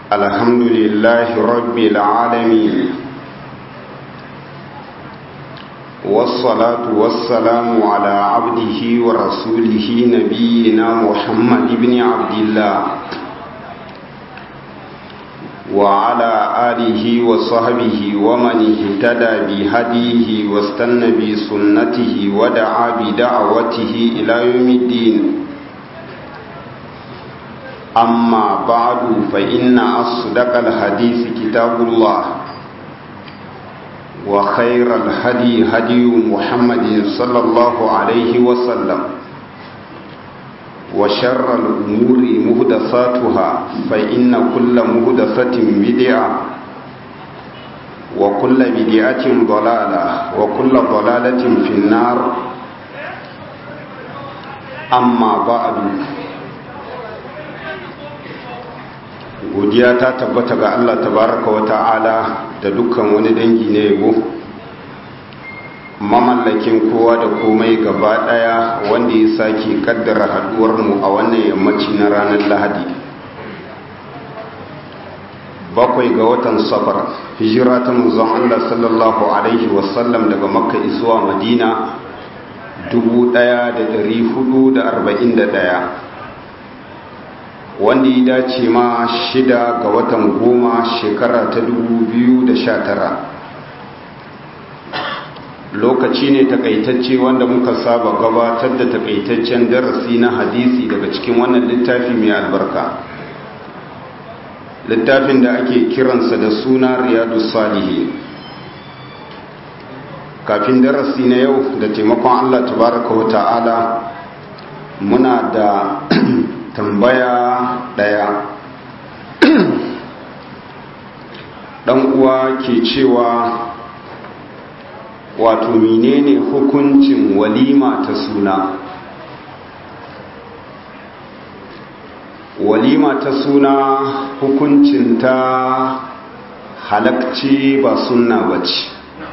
الحمد لله رب العالمين والصلاة والسلام على عبده ورسوله نبينا محمد بن عبد الله وعلى آله وصحبه ومن اهتدى بهديه واستنى بسنته ودعا بدعوته إلى يوم الدين أما بعد فإن أصدق الحديث كتاب الله وخير الهدي هدي محمد صلى الله عليه وسلم وشر الأمور مهدساتها فإن كل مهدسة بدعة وكل بدعة ضلالة وكل ضلالة في النار أما بعد godiya ta tabbata ga Allah tabaraka wa ta'ala da dukkan wani dangi na yabo mamallakin kowa da komai gaba daya wanda ya sake kaddara haduwar mu a wannan yammaci na ranar lahadi bakwai ga watan safar hijira ta manzon Allah sallallahu alaihi wasallam daga makka zuwa madina 1441 wanda ya dace ma shida ga watan goma shekara ta tara. lokaci ne takaitacce wanda muka saba gabatar da takaitaccen darasi na hadisi daga cikin wannan littafi mai albarka littafin da ake kiransa da suna riyadu salihi kafin darasi na yau da taimakon allah tabaraka wa ta'ala muna da tambaya ɗaya ɗan uwa ke cewa wato menene hukuncin walima ta suna walima ta suna hukuncin ta halakci ba sunna bace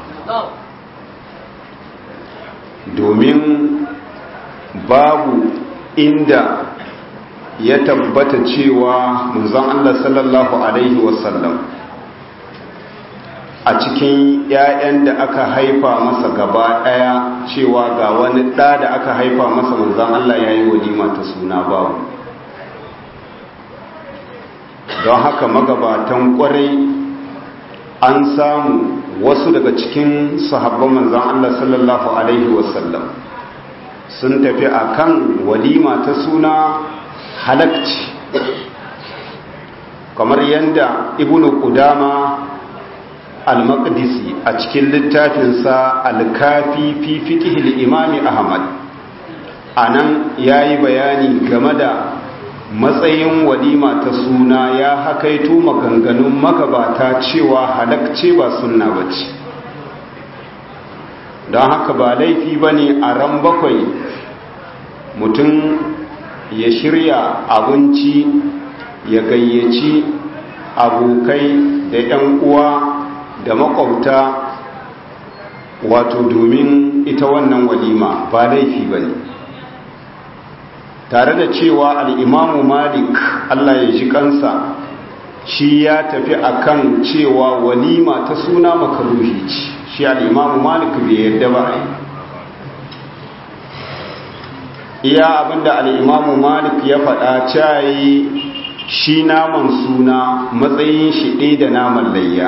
domin babu inda ya tabbata cewa manzon Allah sallallahu alaihi wasallam a cikin 'ya'yan da aka haifa masa gaba ɗaya cewa ga wani ɗa da aka haifa masa manzon Allah ya yi walima ta suna babu don haka magabatan ƙwarai an samu wasu daga cikin sahabban manzon Allah sallallahu alaihi wasallam sun tafi akan walima ta suna halakci kamar yadda ibnu qudama al-maqdisi a cikin littafinsa al-kafi fi fiqh al-imam ahmad anan yayi bayani game da matsayin walima ta suna ya hakaito maganganun magabata cewa halakce ba sunna bace don haka ba laifi bane a ran bakwai mutum ya shirya abinci ya gayyaci abokai da 'yan uwa da makwabta wato domin ita wannan walima ba laifi ba ne tare da cewa al'imamu malik allah ya ji kansa shi ya tafi akan cewa walima ta suna makaruhi ce shi al'imamu malik bai yadda ba a yi iya abinda al'imamu malik ya faɗa cayi shi naman suna matsayin shi ɗaya da naman layya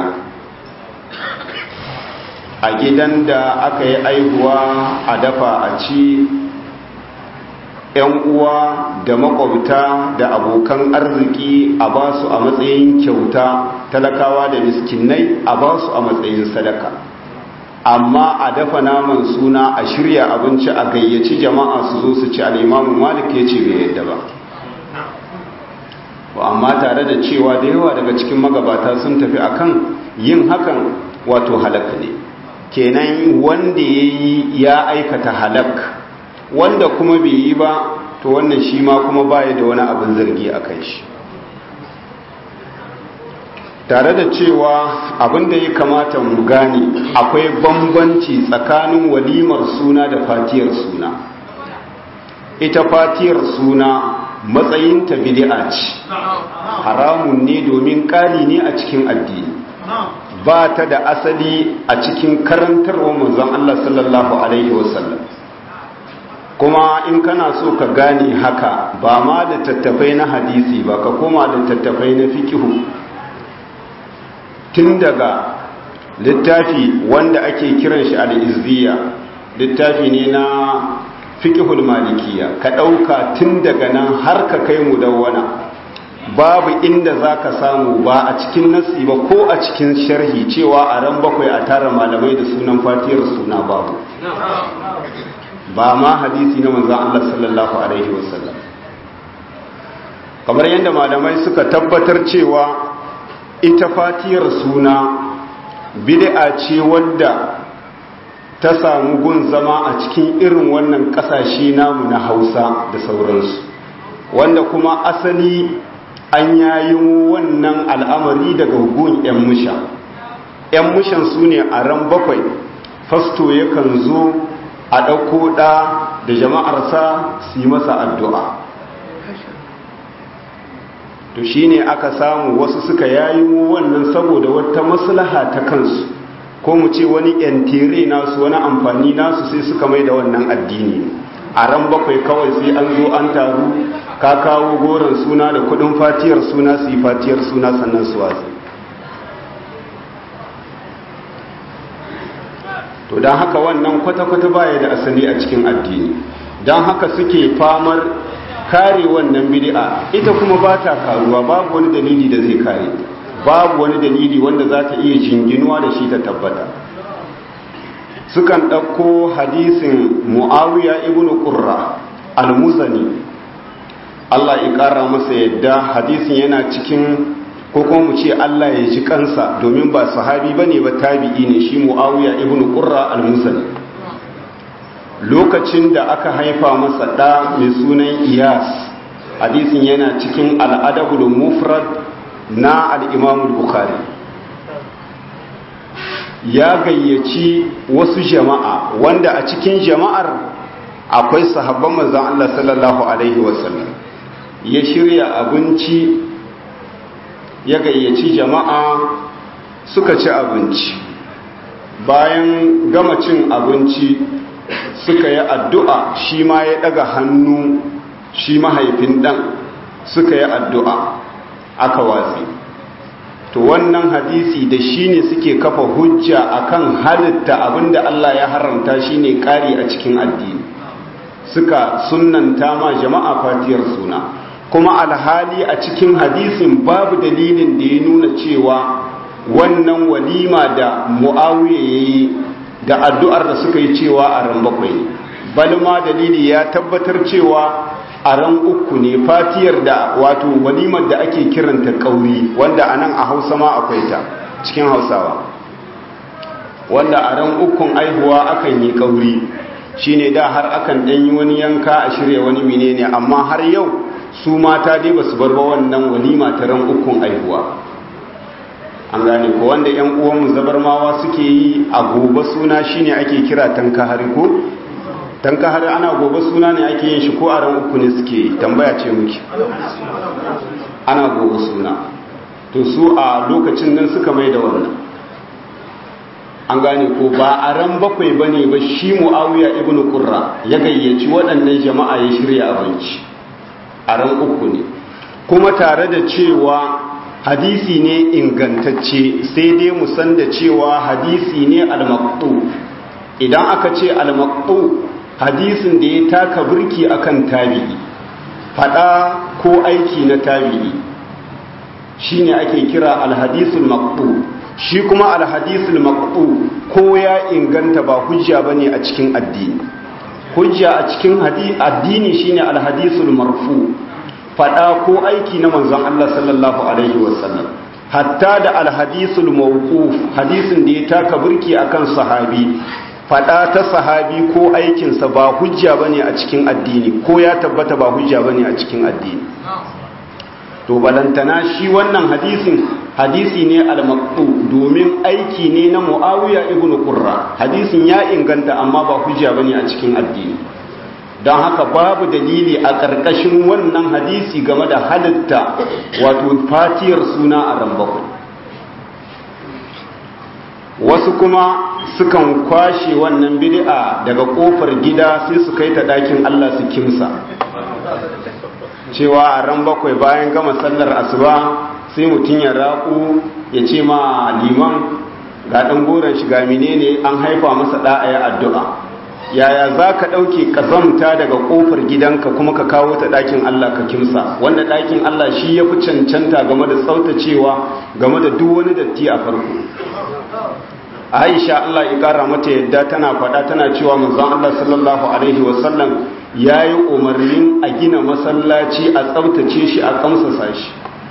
a gidan da aka yi aihuwa a dafa a ci ‘yan uwa da makwabta da abokan arziki a ba su a matsayin kyauta talakawa da miskinai a ba su a matsayin sadaka amma a dafa naman suna a shirya abinci a gayyaci jama'a su zo su ci al'imamu malik ya ce bai yadda ba amma tare da cewa da yawa daga cikin magabata sun tafi akan yin hakan wato halak ne kenan wanda ya yi ya aikata halak wanda kuma bai yi ba to wannan shi ma kuma baya da wani abin zargi a kan shi tare da cewa abin da ya kamata mu gane akwai bambanci tsakanin walimar suna da fatiyar suna ita fatiyar suna matsayinta bid'a ce haramun ne domin ƙari ne a cikin addini ba ta da asali a cikin karantarwa manzon Allah sallallahu alaihi wasallam kuma in kana so ka gane haka ba ma da tattafai na hadisi ba ka koma da tattafai na fikihu tun daga littafi wanda ake kiran shi al-izziya littafi ne na fiqhul malikiya ka dauka tun daga nan har ka kai mu dawwana babu inda zaka samu ba a cikin nasi ba ko a cikin sharhi cewa a ran bakwai a tara malamai da sunan fatiyar suna babu ba ma hadisi na manzon Allah sallallahu alaihi wasallam kamar yadda malamai suka tabbatar cewa ita fatiyar suna bid'a ce wadda ta samu gun zama a cikin irin wannan kasashe namu na hausa da sauransu wanda kuma asali an yayi wannan al'amari daga gun 'yan musha 'yan mushan su ne a ran bakwai fasto yakan zo a ɗauko ɗa da jama'arsa su yi masa addu'a to shi ne aka samu wasu suka yayi wannan saboda wata maslaha ta kansu ko mu ce wani yantere nasu wani amfani nasu sai suka mai da wannan addini a ran bakwai kawai sai an zo an taru ka kawo goron suna da kudin fatiyar suna su yi fatiyar suna sannan su watsi to don haka wannan kwata-kwata baya da asali a cikin addini don haka suke famar kare wannan bid'a ita kuma ba ta karuwa babu wani dalili da zai kare babu wani dalili wanda za ta iya jinginuwa da shi ta tabbata sukan ɗauko hadisin mu'awiya ibn qurra al-muzani Allah ya ƙara masa yadda hadisin yana cikin ko kuma mu ce Allah ya ji kansa domin ba sahabi bane ba tabi'i ne shi mu'awiya ibn qurra al-muzani lokacin da aka haifa masa ɗa mai sunan iyas hadisin yana cikin al'adabul mufrad na al'imamul bukhari ya gayyaci wasu jama'a wanda a cikin jama'ar akwai sahabban manzan Allah sallallahu Alaihi wasallam ya shirya abinci ya gayyaci jama'a suka ci abinci bayan gama cin abinci suka yi addu'a shi ma ya ɗaga hannu shi mahaifin ɗan suka yi addu'a aka watsi to wannan hadisi da shi ne suke kafa hujja akan halitta abinda Allah ya haramta shi ne ƙari a cikin addini suka sunanta ma jama'a fatiyar suna kuma alhali a cikin hadisin babu dalilin da ya nuna cewa wannan walima da mu'awiya ya yi da addu'ar da suka yi cewa a ran bakwai balma dalili ya tabbatar cewa a ran uku ne fatiyar da wato walimar da ake kiranta kauri wanda a nan a hausa ma akwai ta cikin hausawa wanda a ran ukun aihuwa akan yi kauri shine da har akan ɗanyi wani yanka a shirya wani menene amma har yau su mata dai ba su bar ba wannan walima ta ran ukun aihuwa an gane ko wanda yan uwanmu zabarmawa suke yi a gobe suna shine ake kira tankahari ko tankahari ana gobe suna ne ake yin shi ko a ran uku ne suke yi tambaya ce muke ana gobe suna to su a lokacin nan suka mai da wannan an gane ko ba a ran bakwai bane ba shi muawiya ibnu qurra ya gayyaci waɗannan jama'a ya shirya abinci a ran uku ne kuma tare da cewa hadisi ne ingantacce sai dai mu san da cewa hadisi ne al-maqtu idan aka ce al-maqtu hadisin da ya taka burki akan tabi'i fada ko aiki na tabi'i shine ake kira al-hadisul maqtu shi kuma al-hadisul maqtu ko ya inganta ba hujja bane a cikin addini hujja a cikin addini shine al-hadisul marfu fada ko aiki na manzon Allah sallallahu alaihi wasallam hatta da alhadisul mawquf hadisin da ya taka burki akan sahabi fada ta sahabi ko aikinsa ba hujja bane a cikin addini ko ya tabbata ba hujja bane a cikin addini to balantana shi wannan hadisin hadisi ne al-maqtu domin aiki ne na Muawiya ibn Qurra hadisin ya inganta amma ba hujja bane a cikin addini don haka babu dalili a ƙarƙashin wannan hadisi game da halitta wato fatiyar suna a ran bakwai wasu kuma sukan kwashe wannan bid'a daga kofar gida sai su kai ta ɗakin Allah su kimsa cewa a ran bakwai bayan gama sallar asuba sai mutum ya raƙu ya ce ma liman ga ɗan goron shiga menene an haifa masa ɗa'aya addu'a yaya za ka ɗauke ƙazamta daga ƙofar gidanka kuma ka kawo ta ɗakin Allah ka kimsa wanda ɗakin Allah shi ya fi cancanta game da tsautacewa game da duk wani datti a farko aisha Allah ya ƙara mata yadda tana faɗa tana cewa manzon Allah sallallahu alaihi wasallam ya yi umarnin a gina masallaci a tsabtace shi a kamsasa shi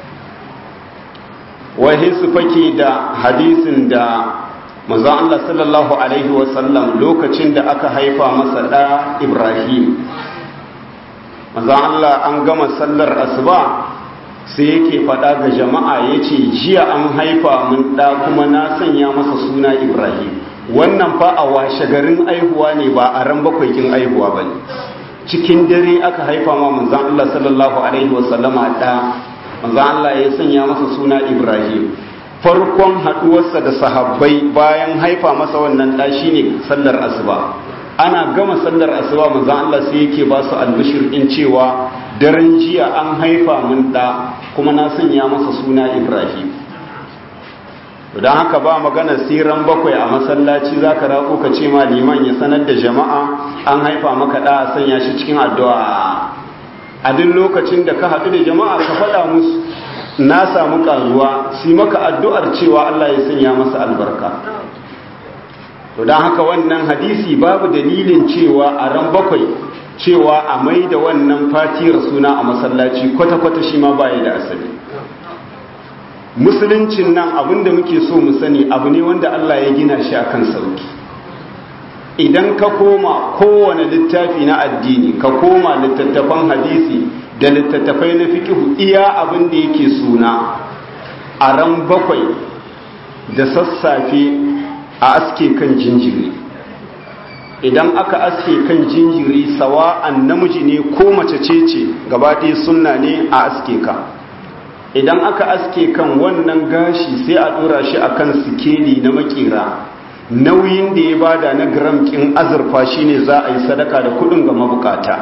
wahi su fake da hadisin da manzon Allah sallallahu alaihi wasallam lokacin da aka haifa masa ɗa Ibrahim manzon Allah an gama sallar asuba sai yake faɗa ga jama'a ya ce jiya an haifa mun ɗa kuma na sanya masa suna Ibrahim wannan fa a washe garin aihuwa ne ba a ran bakwai kin aihuwa ba ne cikin dare aka haifa ma manzon Allah sallallahu alaihi wasallama ɗa manzon Allah ya sanya masa suna Ibrahim farkon haduwarsa da sahabbai bayan haifa masa wannan ɗa shine sallar asuba ana gama sallar asuba manzon Allah sai yake ba su albishir in cewa daren jiya an haifa mun ɗa kuma na sanya masa suna Ibrahim don haka ba magana siran bakwai a masallaci zaka rako ka ce ma liman ya sanar da jama'a an haifa maka ɗa a sanya shi cikin addu'a a duk lokacin da ka haɗu da jama'a ka faɗa musu na samu karuwa si maka addu'ar cewa Allah ya sanya masa albarka to don haka wannan hadisi babu dalilin cewa a ran bakwai cewa a mai da wannan fatiyar suna a masallaci kwata-kwata shi ma baya da asali musuluncin nan abinda muke so mu sani abu ne wanda Allah ya gina shi akan sauki idan ka koma kowane littafi na addini ka koma littattafan hadisi da littattafai na fikihu iya abin da yake suna a ran bakwai da sassafe a aske kan jinjiri idan aka aske kan jinjiri sawa'an namiji ne ko mace ce ce gabaɗaya sunna ne a aske ka idan aka aske kan wannan gashi sai a ɗora shi akan sikeli na makera nauyin da ya bada na gram kin azurfa shine za a yi sadaka da kudin ga mabukata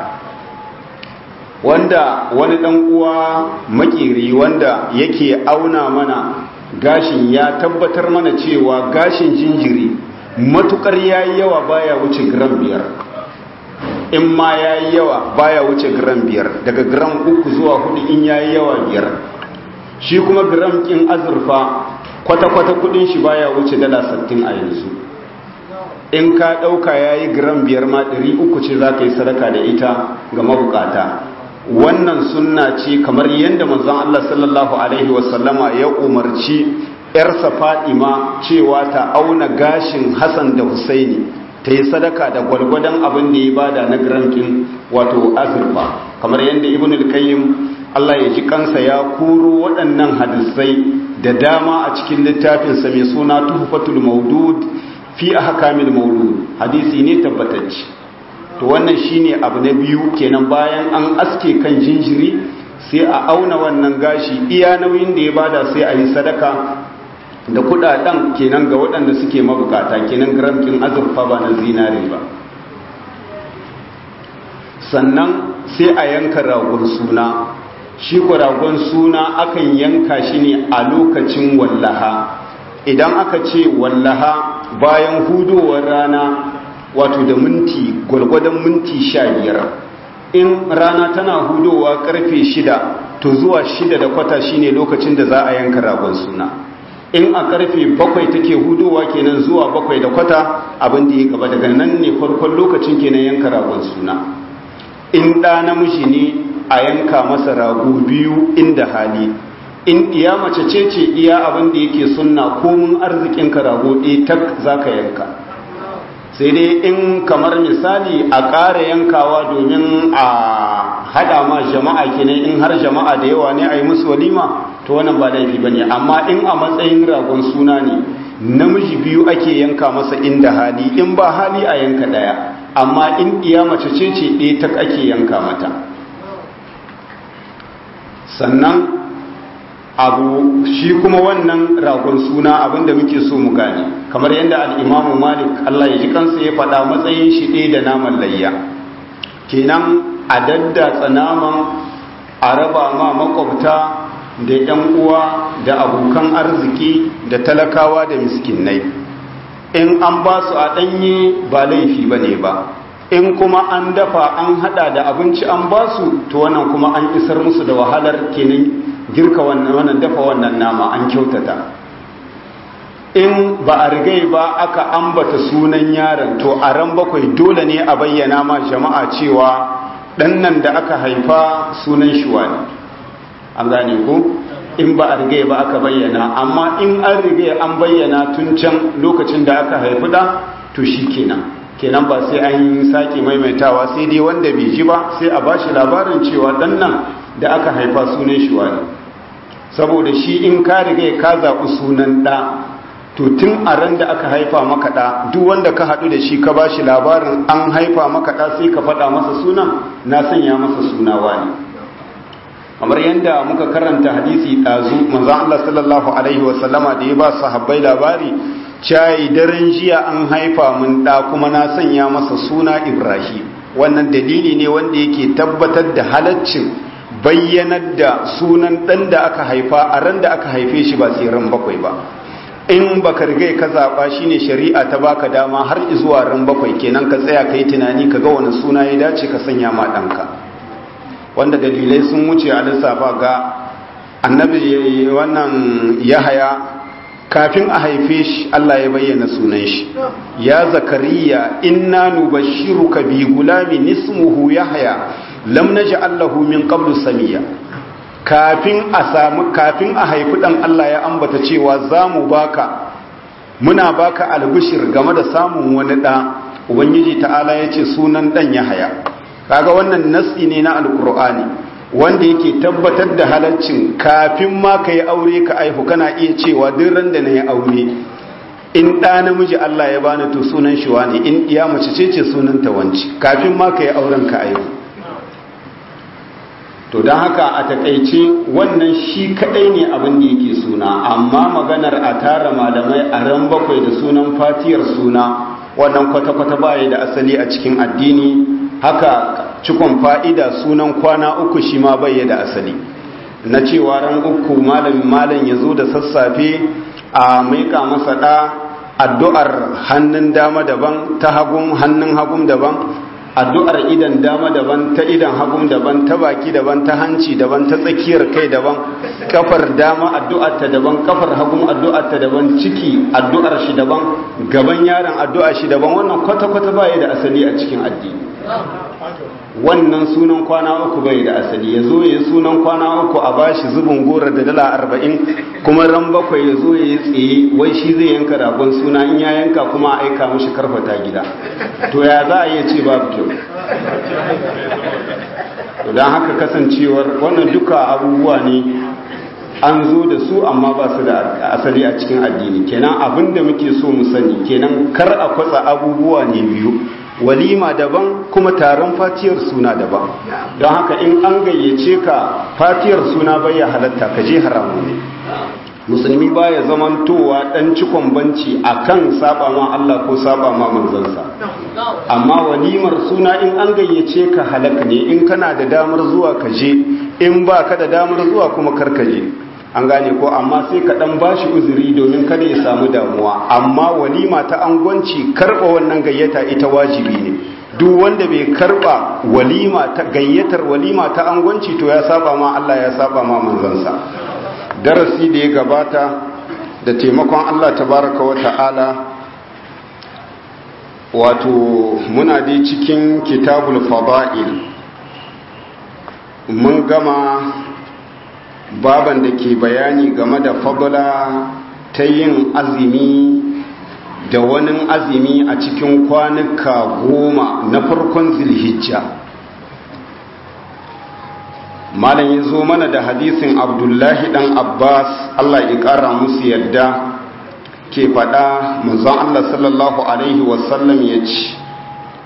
wanda wani dan uwa makeri wanda yake auna mana gashin ya tabbatar mana cewa gashin jinjiri matukar yayi yawa baya wuce gram biyar in ma yayi yawa baya wuce gram biyar daga gram uku zuwa hudu in yayi yawa biyar shi kuma gram kin azurfa kwata-kwata kudin shi baya wuce dala sattin a yanzu in ka ɗauka ya yi gram biyar ma ɗari uku ce za ka yi sadaka da ita ga mabukata wannan sunna ce kamar yadda manzon Allah sallallahu alaihi wasallama ya umarci ‘yarsa fadima cewa ta auna gashin Hassan da Husaini ta yi sadaka da gwalgwadon abin da ya bada na gram kin wato azurfa kamar yadda ibn al-qayyim Allah ya ji kansa ya koro waɗannan hadisai da dama a cikin littafinsa mai suna tuhfatul maudud fi ahkamil maulud hadisi ne tabbatacce to wannan shine abu na biyu kenan bayan an aske kan jinjiri sai a auna wannan gashi iya nauyin da ya bada sai a yi sadaka da kudaden kenan ga waɗanda suke mabukata kenan gramkin azurfa ba na zinare ba sannan sai a yanka ragon suna shi ragon suna akan yanka shi ne a lokacin wallaha idan aka ce wallaha bayan hudowar rana wato da minti gwalgwadon minti sha biyar in rana tana hudowa karfe shida to zuwa shida da kwata shine lokacin da za a yanka ragon suna in a karfe bakwai take hudowa kenan zuwa bakwai da kwata abin da ya gaba daga nan ne farkon lokacin kenan yanka ragon suna in ɗa namiji ne a yanka masa rago biyu inda hali in iya mace ce ce iya abin da yake sunna komin arzikin ka rago ɗaya tak za ka yanka sai dai in kamar misali a ƙara yankawa domin a haɗa ma jama'a kenan in har jama'a da yawa ne a yi musu walima to wannan ba laifi ba ne amma in a matsayin ragon suna ne namiji biyu ake yanka masa inda hali in ba hali a yanka ɗaya amma in iya mace ce ce ɗaya ta ake yanka mata sannan abu shi kuma wannan ragon suna abinda muke so mu gane kamar yadda al'imamu malik Allah ya ji kansa ya faɗa matsayin shi ɗaya da naman layya kenan a daddatsa naman a raba ma makwabta da ‘yan uwa da abokan arziki da talakawa da miskinai in an ba su a ɗanye ba laifi ba ne ba in kuma an dafa an hada da abinci an ba su to wannan kuma an isar musu da wahalar kenan girka wannan dafa wannan nama an kyautata in ba a rigai ba aka ambata sunan yaron to a ran bakwai dole ne a bayyana ma jama'a cewa ɗan nan da aka haifa sunan shi wani an gane ko in ba a rigai ba aka bayyana amma in an rigai an bayyana tun can lokacin da aka haifi da to shi kenan kenan ba sai an yi sake maimaitawa sai dai wanda bai ji ba sai a bashi labarin cewa dan nan da aka haifa sunan shi wani saboda shi in ka riga ka zaɓi sunan ɗa to tun a ran da aka haifa maka ɗa duk wanda ka haɗu da shi ka bashi labarin an haifa maka ɗa sai ka faɗa masa sunan na sanya masa suna wani kamar yadda muka karanta hadisi ɗazu manzon Allah sallallahu alaihi wasallama da ya ba sahabbai labari cayi daren jiya an haifa mun da kuma na sanya masa suna ibrahim wannan dalili ne wanda yake tabbatar da halaccin bayyanar da sunan dan da aka haifa a ran da aka haife shi ba sai ran bakwai ba in baka riga ka zaba shine shari'a ta baka dama har zuwa ran bakwai kenan ka tsaya kai tunani ka ga wani suna ya dace ka sanya ma danka wanda dalilai sun wuce a lissafa ga annabi wannan yahaya kafin a haife shi Allah ya bayyana sunan shi ya zakariya inna nubashshiruka bi gulamin ismuhu yahya lam naj'al lahu min qablu samiya kafin a samu kafin a haifi dan Allah ya ambata cewa zamu baka muna baka albishir game da samun wani da ubangiji ta'ala yace sunan dan yahya kaga wannan nasi ne na alqur'ani wanda yake tabbatar da halaccin kafin ma ka yi aure ka aihu kana iya cewa duk ran da na yi aure in ɗa namiji Allah ya bani to sunan shi wane in iya mace ce ce sunan ta wanci kafin ma ka yi auren ka aihu to don haka a takaice wannan shi kadai ne abin da yake suna amma maganar a tara malamai a ran bakwai da sunan fatiyar suna wannan kwata-kwata baya da asali a cikin addini haka cikon fa'ida sunan kwana uku shi ma bai da asali na cewa ran uku malamin malam ya zo da sassafe a maika masa ɗa addu'ar hannun dama daban ta hagun hannun hagun daban addu'ar idan dama daban ta idan hagun daban ta baki daban ta hanci daban ta tsakiyar kai daban kafar dama addu'ar ta daban kafar hagun addu'ar ta daban ciki addu'ar shi daban gaban yaron addu'ar shi daban wannan kwata-kwata baya da asali a cikin addini wannan sunan kwana uku bai da asali ya zo ya sunan kwana uku a bashi zubin gora da dala arba'in kuma ran bakwai ya zo ya yi tsaye wai shi zai yanka ragon suna in ya yanka kuma a aika mashi karfata gida to ya za a iya ce babu kyau don haka kasancewar wannan duka abubuwa ne an zo da su amma ba su da asali a cikin addini kenan abinda muke so mu sani kenan kar a kwatsa abubuwa ne biyu walima daban kuma taron fatiyar suna daban don haka in an gayyace ka fatiyar suna bai ya halatta ka je haramu ne musulmi baya zamantowa dan cikon banci akan saba ma Allah ko saba ma manzansa amma walimar suna in an gayyace ka halak ne in kana da damar zuwa ka je in ba ka da damar zuwa kuma kar ka je an gane ko amma sai ka dan bashi uzuri domin kada ya samu damuwa amma walima ta angwanci karba wannan gayyata ita wajibi ne duk wanda bai karba walima ta gayyatar walima ta angwanci to ya saba ma Allah ya saba ma manzansa darasi da ya gabata da taimakon Allah tabaraka wa ta'ala wato muna dai cikin kitabul fada'il mun gama baban da ke bayani game da fadla ta yin azumi da wani azumi a cikin kwanuka goma na farkon zilhijja malam ya zo mana da hadisin abdullahi dan abbas allah ya kara musu yadda ke faɗa manzon allah sallallahu alaihi wasallam ya ce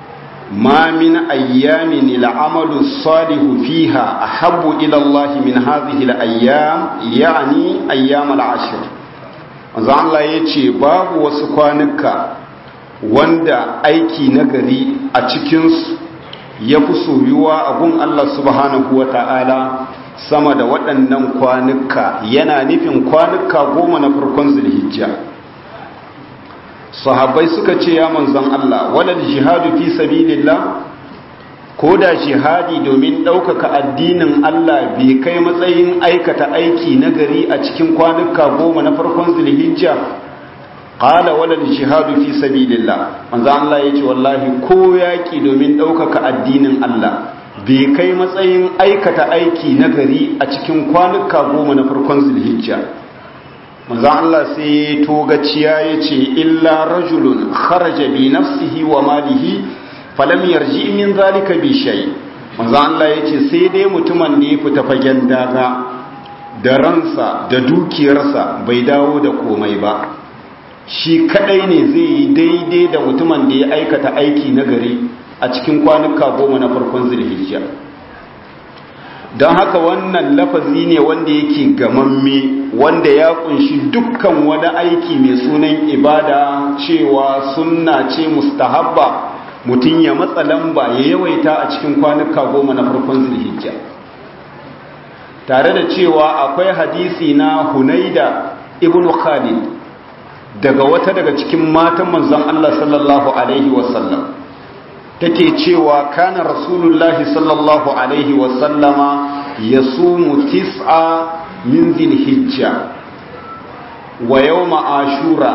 ما من أيام العمل الصالح فيها أحب إلى الله من هذه الأيام يعني أيام العشر manzo Allah ya ce babu wasu kwanuka wanda aiki nagari a cikinsu ya fi soyuwa a gun Allah subhanahu wa ta'ala sama da waɗannan kwanuka yana nufin kwanuka goma na farkon zulhijja sahabbai suka ce ya manzon Allah walal jihadu fi sabilillah ko da jihadi domin ɗaukaka addinin Allah bai kai matsayin aikata aiki nagari a cikin kwanuka goma na farkon zulhijja qala walal jihadu fi sabilillah manzon Allah yace wallahi ko yaki domin ɗaukaka addinin Allah bai kai matsayin aikata aiki nagari a cikin kwanuka goma na farkon zulhijja manzan Allah sai ya togaciya ya ce illa rajulun kharaja bi nafsihi wa malihi falam yarji min zalika bi shay manzan Allah ya ce sai dai mutumin ne fita fagen daga da ransa da dukiyarsa bai dawo da komai ba shi kadai ne zai yi daidai da mutumin da ya aikata aiki na gari a cikin kwanuka goma na farkon zulhijja don haka wannan lafazi ne wanda yake gamamme wanda ya kunshi dukkan wani aiki mai sunan ibada cewa sunna ce mustahabba mutum ya matsa lamba ya yawaita a cikin kwanuka goma na farkon zulhijja tare da cewa akwai hadisi na hunaida ibn khalid daga wata daga cikin matan manzon Allah sallallahu alaihi wasallam take cewa kana rasulullahi sallallahu alaihi wasallama ya sumu tis'a min zilhijja wa yawma ashura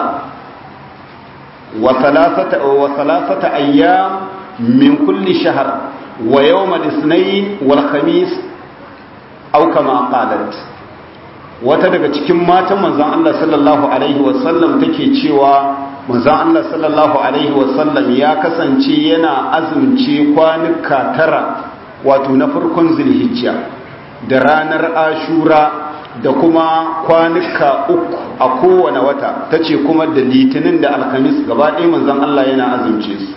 wa thalathata wa thalathata ayyam min kulli shahr wa yawma al-ithnayn wal khamis aw kama qalat wata daga cikin matan manzon Allah sallallahu alaihi wasallam take cewa manzon Allah sallallahu alaihi wasallam ya kasance yana azumce kwanuka tara wato na farkon zulhijja da ranar ashura da kuma kwanuka uku a kowane wata ta ce kuma da litinin da alhamis gaba ɗaya manzon Allah yana azumce su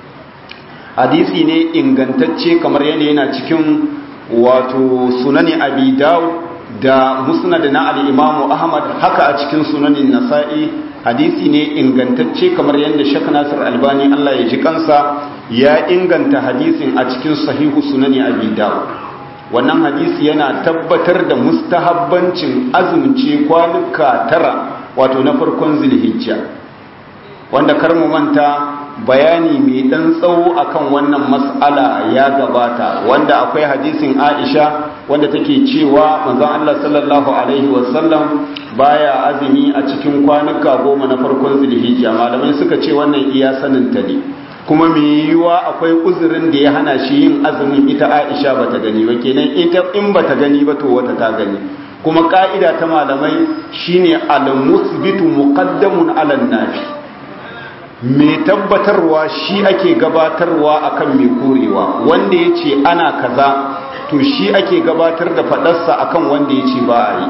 hadisi ne ingantacce kamar yadda yana cikin wato sunani abi dawud da musnad na al-imamu ahmad haka a cikin sunanin nasa'i hadisi ne ingantacce kamar yadda shek nasir albani Allah ya ji kansa ya inganta hadisin a cikin sahihu sunani abi dawud wannan hadisi yana tabbatar da mustahabbancin azumce kwanuka tara wato na farkon zulhijja wanda kar mu manta bayani mai dan tsawo akan wannan mas'ala ya gabata wanda akwai hadisin Aisha wanda take cewa manzon Allah sallallahu alaihi wasallam baya azumi a cikin kwanuka goma na farkon zulhijja malamai suka ce wannan iya sanin ta ne kuma mai yiwuwa akwai uzurin da ya hana shi yin azumin ita Aisha bata gani ba kenan ita in bata gani ba to wata ta gani kuma ka'ida ta malamai shine al-musbitu muqaddamun 'ala nafi mai tabbatarwa shi ake gabatarwa akan mai korewa wanda ya ce ana kaza to shi ake gabatar da fadarsa akan wanda ya ce ba a yi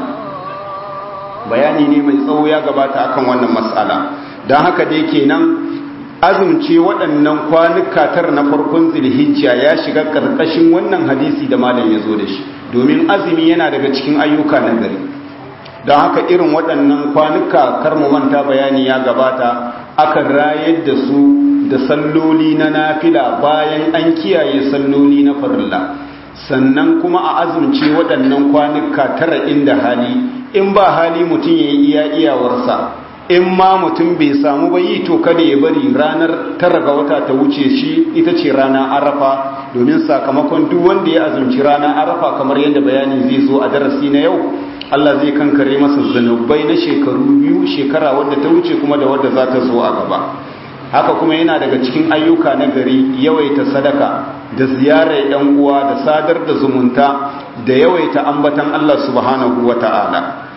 bayani ne mai tsawo ya gabata akan wannan matsala don haka dai kenan azumce waɗannan kwanuka tara na farkon zilhijja ya shiga ƙarƙashin wannan hadisi da malam ya zo da shi domin azumi yana daga cikin ayyuka na gari don haka irin waɗannan kwanuka kar mu manta bayani ya gabata akan rayar da su da salloli na nafila bayan an kiyaye salloli na farilla sannan kuma a azumce waɗannan kwanuka tara inda hali in ba hali mutum ya yi iya iyawarsa in ma mutum bai samu ba yi to kada ya bari ranar tara ga wata ta wuce shi ita ce rana arafa domin sakamakon duk wanda ya azumci rana arafa kamar yadda bayani zai zo a darasi na yau Allah zai kankare masa zanubai na shekaru biyu shekara wadda ta wuce kuma da wadda za ta zo a gaba haka kuma yana daga cikin ayyuka na gari yawaita sadaka da ziyarar yan uwa da sadar da zumunta da yawaita ambatan Allah subhanahu wata'ala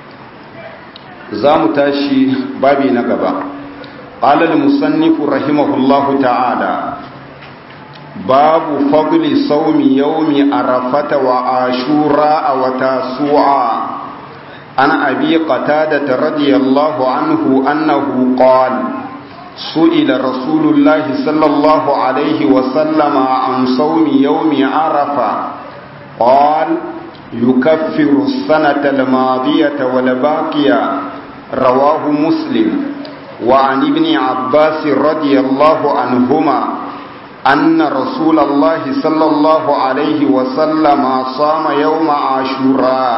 za mu tashi babi na gaba qala al-musannif rahimahullahu ta'ala babu fadli saumi yaumi arafata wa ashura wa tasu'a an abi qatada radiyallahu anhu annahu qala سئل رسول الله صلى الله عليه وسلم عن صوم يوم عرفة قال يكفر السنة الماضية والباقية رواه مسلم وعن ابن عباس رضي الله عنهما أن رسول الله صلى الله عليه وسلم صام يوم عاشوراء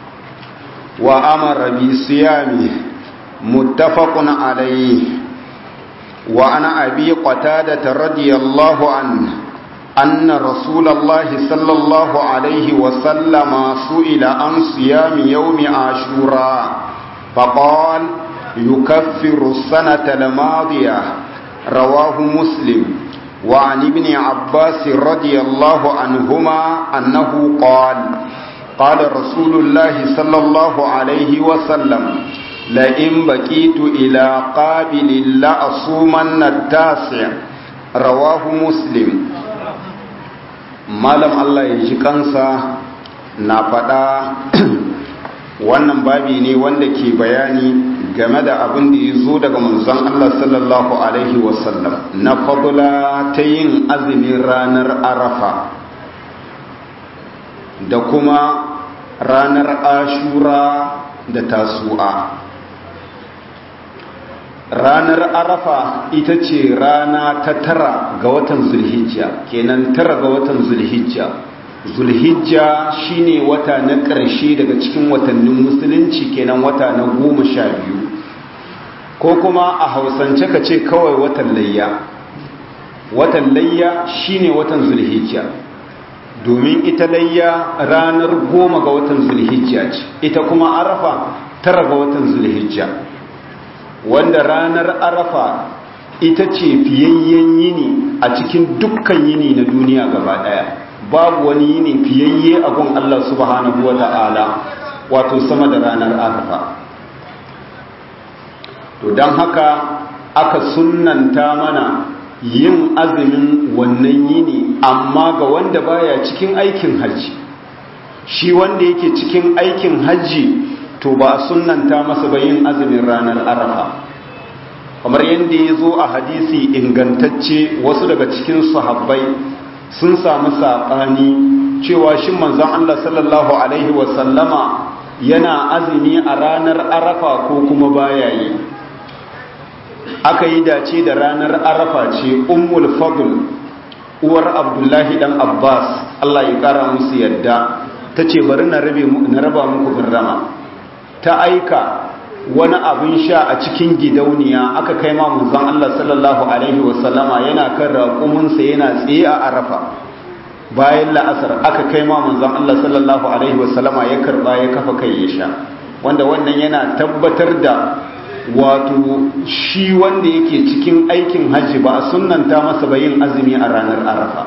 وأمر بصيامه متفق عليه وعن أبي قتادة رضي الله عنه أن رسول الله صلى الله عليه وسلم سئل عن صيام يوم عاشوراء فقال يكفر السنة الماضية رواه مسلم وعن ابن عباس رضي الله عنهما أنه قال قال رسول الله صلى الله عليه وسلم لئن بقيت إلى قابل لأصومن التاسع رواه مسلم malam Allah ya ji kansa na faɗa wannan babi ne wanda ke bayani game da abin da ya zo daga manzon Allah sallallahu alaihi wasallam na fadula ta yin azumin ranar arafa da kuma ranar ashura da tasu'a ranar arafa ita ce rana ta tara ga watan zulhijja kenan tara ga watan zulhijja zulhijja shine wata na ƙarshe daga cikin watannin musulunci kenan wata na goma sha biyu ko kuma a hausance ka ce kawai watan layya watan layya shine watan zulhijja domin ita layya ranar goma ga watan zulhijja ce ita kuma arafa tara ga watan zulhijja wanda ranar arafa ita ce fiyayyen yini a cikin dukkan yini na duniya gaba daya babu wani yini fiyayye a gun Allah subhanahu wa ta'ala wato sama da ranar arafa to don haka aka sunnanta mana yin azumin wannan yini amma ga wanda baya cikin aikin hajji shi wanda yake cikin aikin hajji to ba a sunanta masa ba yin azumin ranar arafa kamar yadda ya zo a hadisi ingantacce wasu daga cikin sahabbai sun samu saɓani cewa shi manzon Allah sallallahu alaihi wasallama yana azumi a ranar arafa ko kuma baya yi aka yi dace da ranar arafa ce ummul fadl uwar abdullahi dan abbas Allah ya kara musu yadda ta ce bari na raba muku garrama ta aika wani abin sha a cikin gidauniya aka kai ma manzon Allah sallallahu alaihi wasallama yana kan raƙuminsa yana tsaye a arafa bayan la'asar aka kai ma manzon Allah sallallahu alaihi wasallama ya karba ya kafa kai ya sha wanda wannan yana tabbatar da wato shi wanda yake cikin aikin hajji ba a sunnanta masa ba yin azumi a ranar arafa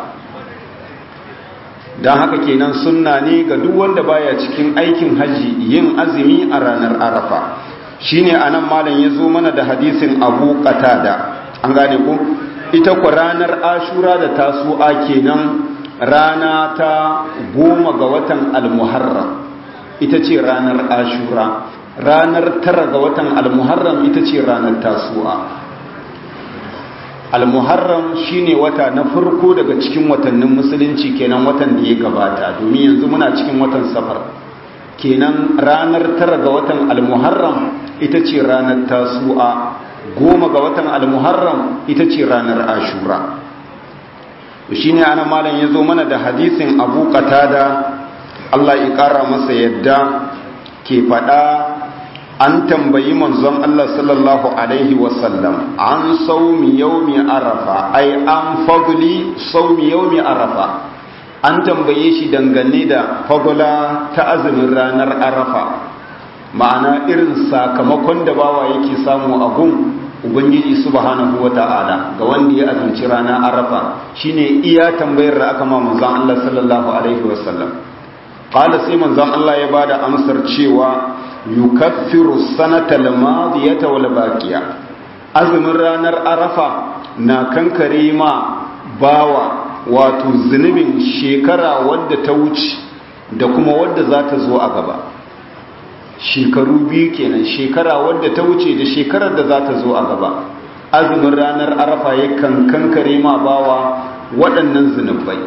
don haka kenan sunna ne ga duk wanda baya cikin aikin hajji yin azumi a ranar arafa shine anan malam ya zo mana da hadisin abu qatada an gane ku ita ku ranar ashura da tasu'a kenan rana ta goma ga watan almuharram ita ce ranar ashura ranar tara ga watan almuharram ita ce ranar tasu'a almuharram shine wata na farko daga cikin watannin musulunci kenan watan da ya gabata domin yanzu muna cikin watan safar kenan ranar tara ga watan almuharram ita ce ranar tasu'a goma ga watan almuharram ita ce ranar ashura shine ana malam ya zo mana da hadisin abu qatada Allah ya kara masa yadda ke faɗa an tambayi manzon Allah sallallahu alaihi wasallam an saumi yaumi arafa ai an fadli saumi yaumi arafa an tambaye shi dangane da fadla ta azumin ranar arafa ma'ana irin sakamakon da bawa yake samu a gun ubangiji subhanahu wata'ala ga wanda ya azumci ranar arafa shine iya tambayar da aka ma manzon Allah sallallahu alaihi wasallam qala sai manzon Allah ya bada amsar cewa yukaffiru sanata al-madiyata wal baqiya azumin ranar arafa na kankare ma bawa wato zunubin shekara wadda ta wuce da kuma wadda za ta zo a gaba shekaru biyu kenan shekara wadda ta wuce da shekarar da za ta zo a gaba azumin ranar arafa yakan kankare ma bawa waɗannan zunubai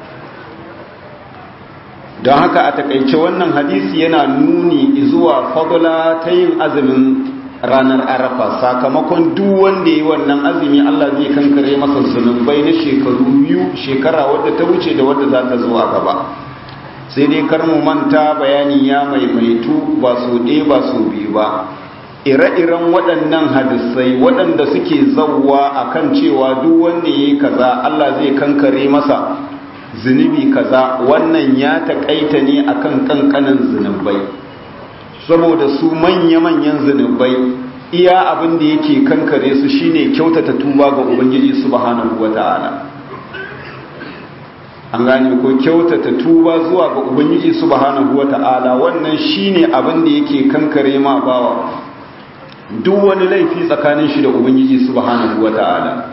don haka a takaice wannan hadisi yana nuni zuwa fadula ta yin azumin ranar arafa sakamakon duk wanda ya yi wannan azumi Allah zai kankare masa zunubai na shekaru biyu shekara wadda ta wuce da wadda za ta zo a gaba sai dai kar mu manta bayani ya maimaitu ba su ɗaya ba su biyu ba ire-iren waɗannan hadisai waɗanda suke zauwa akan cewa duk wanda ya yi kaza Allah zai kankare masa zunubi kaza wannan ya taƙaita ne akan kankanin zunubai saboda su manya-manyan zunubai iya abin da yake kankare su shine kyautata tuba ga ubangiji subhanahu wata'ala an gane ko kyautata tuba zuwa ga ubangiji subhanahu wata'ala wannan shine abin da yake kankare ma bawa duk wani laifi tsakanin shi da ubangiji subhanahu wata'ala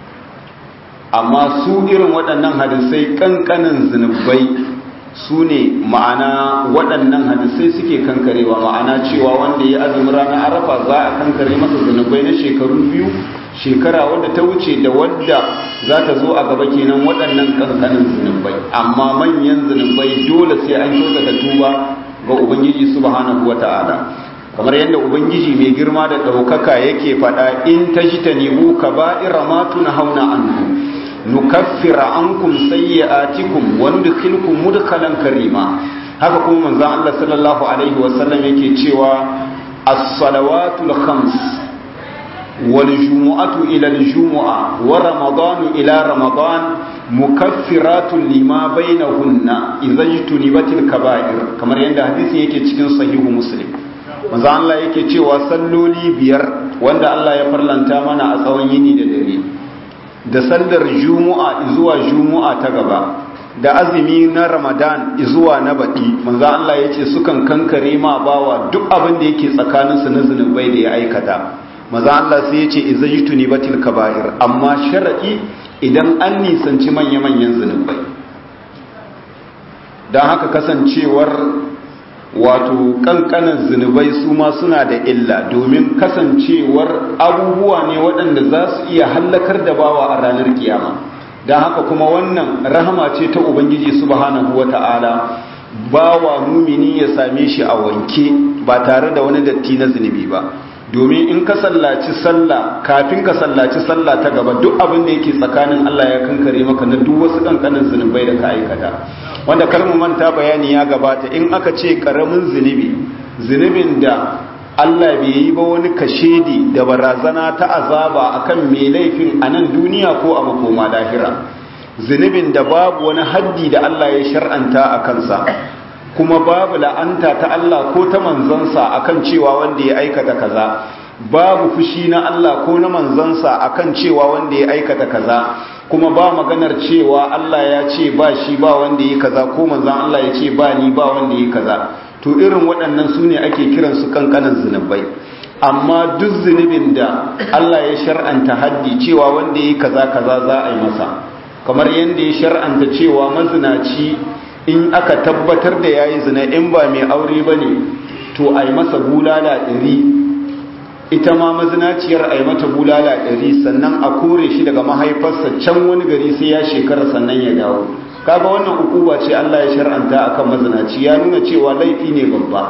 amma su irin waɗannan hadisai kankanin zunubai su ne ma'ana waɗannan hadisai suke kankarewa ma'ana cewa wanda ya azumin ranar arafa za a kankare masa zunubai na shekaru biyu shekara wadda ta wuce da wadda za ta zo a gaba kenan waɗannan kankanin zunubai amma manyan zunubai dole sai an kyautata tuba ga ubangiji subhanahu wata'ala kamar yadda ubangiji mai girma da ɗaukaka yake faɗa in tajtanibu kaba'ira ma tunhauna anhu nukaffira ankum sayyi'atikum wa nudkhilukum mudkhalan karima haka kuma manzon Allah sallallahu alaihi wasallam yake cewa as-salawatul khams wal jumu'atu ila al-jumu'a wa ramadanu ila ramadan mukaffiratun lima bainahunna idza jtunibatil kaba'ir kamar yadda hadisi yake cikin sahihu muslim manzo Allah yake cewa salloli biyar wanda Allah ya farlanta mana a tsawon yini da dare da sallar juma'a zuwa juma'a ta gaba da azumi na ramadan zuwa na baɗi manzo Allah ya ce sukan kankare ma bawa duk abin da yake tsakaninsu na zunubai da ya aikata manzo Allah sai ya ce izajtuni batil kaba'ir amma shar'i idan an nisanci manya-manyan zunubai don haka kasancewar wato kankanan zunubai su ma suna da illa domin kasancewar abubuwa ne waɗanda za su iya hallakar da bawa a ranar kiyama don haka kuma wannan rahama ce ta ubangiji subhanahu wata'ala bawa mumini ya same shi a wanke ba tare da wani datti na zunubi ba domin in ka sallaci sallah kafin ka sallaci sallah ta gaba duk abin da yake tsakanin Allah ya kankare maka na duk wasu kankanin zunubai da ka aikata wanda kalmu manta bayani ya gabata in aka ce karamin zunubi zunubin da Allah bai yi ba wani kashedi da barazana ta azaba akan mai laifin a nan duniya ko a makoma lahira zunubin da babu wani haddi da Allah ya shar'anta a kansa kuma babu la'anta ta Allah ko ta manzansa akan cewa wanda ya aikata kaza babu fushi na Allah ko na manzansa akan cewa wanda ya aikata kaza kuma ba maganar cewa Allah ya ce ba shi ba wanda ya kaza ko manzan Allah ya ce ba ni ba wanda ya kaza to irin waɗannan su ne ake kiransu kankanan zunubai amma duk zunubin da Allah ya shar'anta haddi cewa wanda ya kaza kaza za a yi masa kamar yadda ya shar'anta cewa mazinaci in aka tabbatar da yayi zina in ba mai aure bane to ai masa bulala ɗari ita ma mazinaciyar ai mata bulala ɗari sannan a kore shi daga mahaifarsa can wani gari sai ya shekara sannan ya dawo kaga wannan ukuba ce Allah ya shar'anta akan mazinaci ya nuna cewa laifi ne babba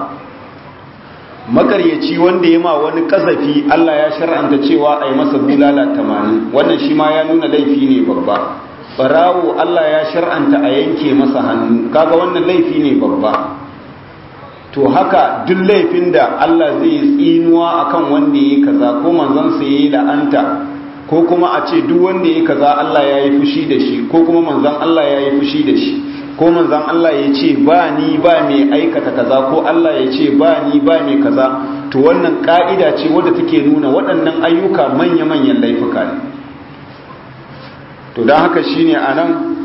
makaryaci wanda ya ma wani kazafi Allah ya shar'anta cewa ai masa bulala 80 wannan shi ma ya nuna laifi ne babba barawo Allah ya shar'anta a yanke masa hannu kaga wannan laifi ne babba to haka duk laifin da Allah zai tsinuwa akan wanda yayi kaza ko manzon sa yayi la'anta ko kuma a ce duk wanda yayi kaza Allah ya yi fushi da shi ko kuma manzon Allah ya yi fushi da shi ko manzon Allah ya ce ba ni ba mai aikata kaza ko Allah ya ce ba ni ba mai kaza to wannan ka'ida ce wadda take nuna waɗannan ayyuka manya-manyan laifuka ne to don haka shine anan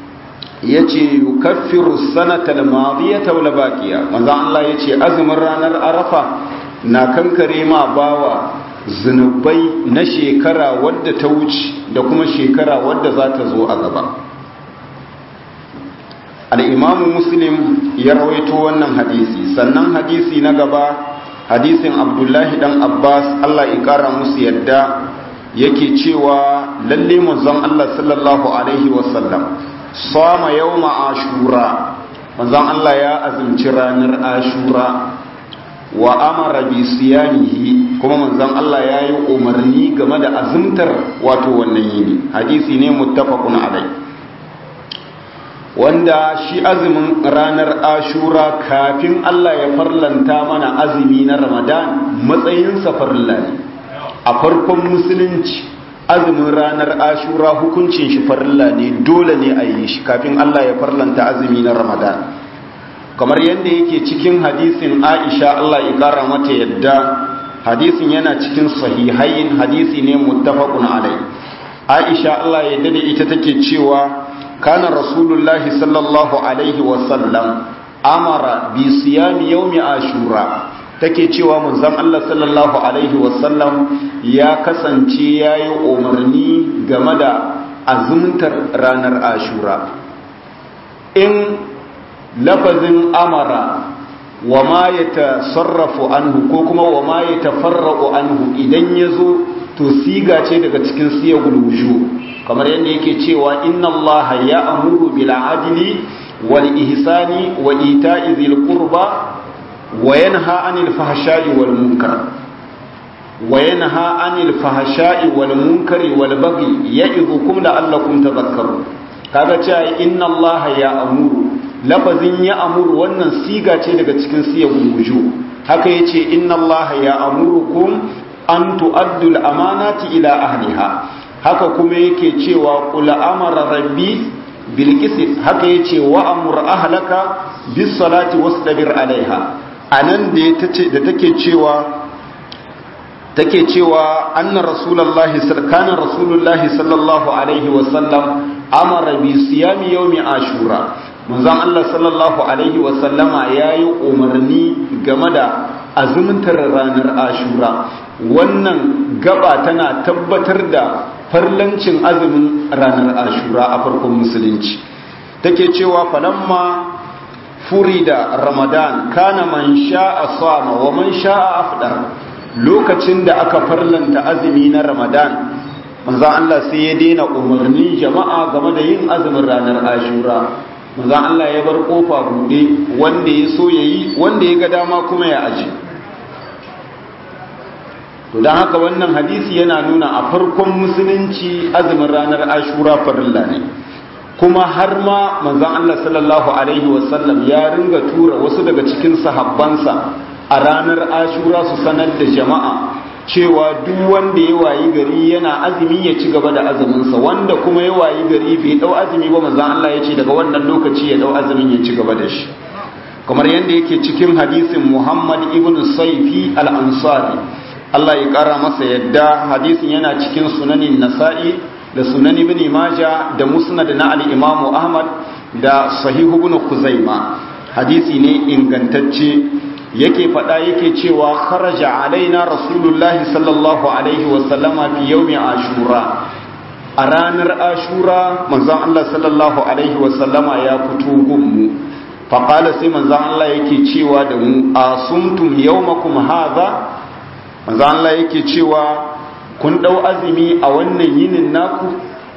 yace yukaffiru sanata al-madiyata wal baqiya manzo Allah yace azumin ranar arafa na kankare ma bawa zunubai na shekara wadda ta wuce da kuma shekara wadda za ta zo a gaba al-imamu muslim ya rawaito wannan hadisi sannan hadisi na gaba hadisin abdullahi dan abbas Allah ya kara musu yadda yake cewa lalle manzon Allah sallallahu alaihi wasallam sama yawma ashura manzon Allah ya azumci ranar ashura wa amara bi siyamihi kuma manzon Allah ya yi umarni game da azumtar wato wannan yini hadisi ne muttafaqun alai wanda shi azumin ranar ashura kafin Allah ya farlanta mana azumi na ramadan matsayinsa farilla ne a farkon musulunci azumin ranar ashura hukuncin shi farilla ne dole ne a yi shi kafin Allah ya farlanta azumi na ramadan kamar yadda yake cikin hadisin aisha Allah ya kara mata yadda hadisin yana cikin sahihain hadisi ne muttafaqun alai aisha Allah ya dade ita take cewa kana rasulullahi sallallahu alaihi wasallam amara bi siyami yawmi ashura take cewa manzon Allah sallallahu alaihi wasallam ya kasance yayi umarni game da azumtar ranar ashura in lafazin amara wa ma yatasarrafu anhu ko kuma wa ma yatafarraqu anhu idan yazo to siga ce daga cikin siyagul wujuh kamar yadda yake cewa inna allaha ya'muru bil adli wal ihsani wa ita'i dhil qurba wa yanha 'anil fahsha'i wal munkar wa yanha 'anil fahsha'i wal munkari wal baghi ya'idhukum la'allakum tadhakkarun kaga cewa inna allaha ya'muru lafazin ya'muru wannan siga ce daga cikin siyagul wujuh haka yace inna allaha ya'murukum an tu'addu al amanati ila ahliha haka kuma yake cewa kula amara rabbi bil haka yace wa amur ahlaka bis salati wastabir alaiha anan da tace da take cewa take cewa anna rasulullahi kana rasulullahi sallallahu alaihi wa sallam amara bi siyami yawmi ashura manzon Allah sallallahu alaihi wa sallama yayi umarni game da azumtar ranar ashura wannan gaba tana tabbatar da farlancin azumin ranar ashura a farkon musulunci take cewa falamma furida ramadan kana man sha'a sama wa man sha'a afdar lokacin da aka farlanta azumi na ramadan manzon Allah sai ya daina umarnin jama'a game da yin azumin ranar ashura manzon Allah ya bar kofa buɗe wanda ya so yayi wanda ya ga dama kuma ya aje to don haka wannan hadisi yana nuna a farkon musulunci azumin ranar ashura farilla ne kuma har ma manzon Allah sallallahu alaihi wasallam ya ringa tura wasu daga cikin sahabbansa a ranar ashura su sanar da jama'a cewa duk wanda ya wayi gari yana azumi ya ci gaba da azuminsa wanda kuma ya wayi gari bai dau azumi ba manzon Allah ya ce daga wannan lokaci ya dau azumin ya ci gaba da shi kamar yadda yake cikin hadisin Muhammad ibn Saifi al-Ansari Allah ya ƙara masa yadda hadisin yana cikin sunanin nasa'i da sunan ibn maja da musnad na al-imamu ahmad da sahihu ibn kuzaima hadisi ne ingantacce yake faɗa yake cewa kharaja alaina rasulullahi sallallahu alaihi wa sallama fi yawmi ashura a ranar ashura manzon Allah sallallahu alaihi wa sallama ya fito gunmu faqala sai manzon Allah yake cewa da mu asumtum yawmakum hadha manzo Allah yake cewa kun dau azumi a wannan yinin naku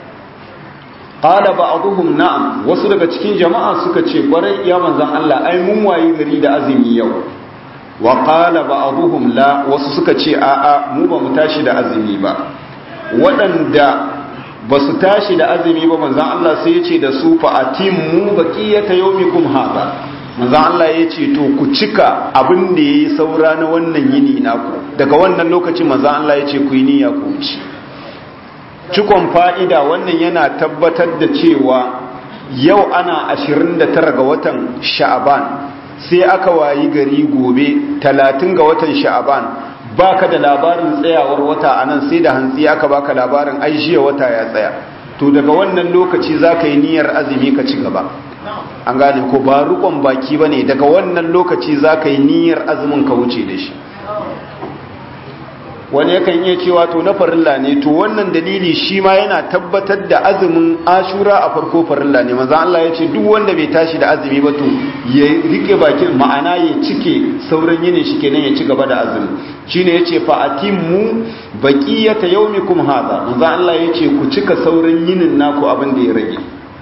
qala ba'dhum na'am wasu daga cikin jama'a suka ce kwarai ya manzon Allah ai mun wayi gari da azumi yau wa qala ba'dhum la wasu suka ce a'a mu ba mu tashi da azumi ba waɗanda ba su tashi da azumi ba manzon Allah sai ya ce da su fa atimmu baqiyata yawmikum hada manzan Allah ya ce to ku cika abin da ya yi saura na wannan yini naku daga wannan lokacin manzan Allah ya ce ku yi niyya ku ci cikon fa'ida wannan yana tabbatar da cewa yau ana 29 ga watan sha'aban sai aka wayi gari gobe 30 ga watan sha'aban baka da labarin tsayawar wata anan sai da hantsi aka baka labarin ai jiya wata ya tsaya to daga wannan lokaci za ka yi niyyar azumi ka ci gaba an gane ko ba rukon baki ba ne daga wannan lokaci za ka yi niyyar azumin ka wuce da shi wani yakan iya cewa to na farilla ne to wannan dalili shi ma yana tabbatar da azumin ashura a farko farilla ne maza Allah ya ce duk wanda bai tashi da azumi ba to ya rike bakin ma'ana ya cike sauran yinin shi kenan ya ci gaba da azumi shine yace fa atimmu baqiyata yawmikum hadha maza Allah ya ce ku cika sauran yinin naku abin da ya rage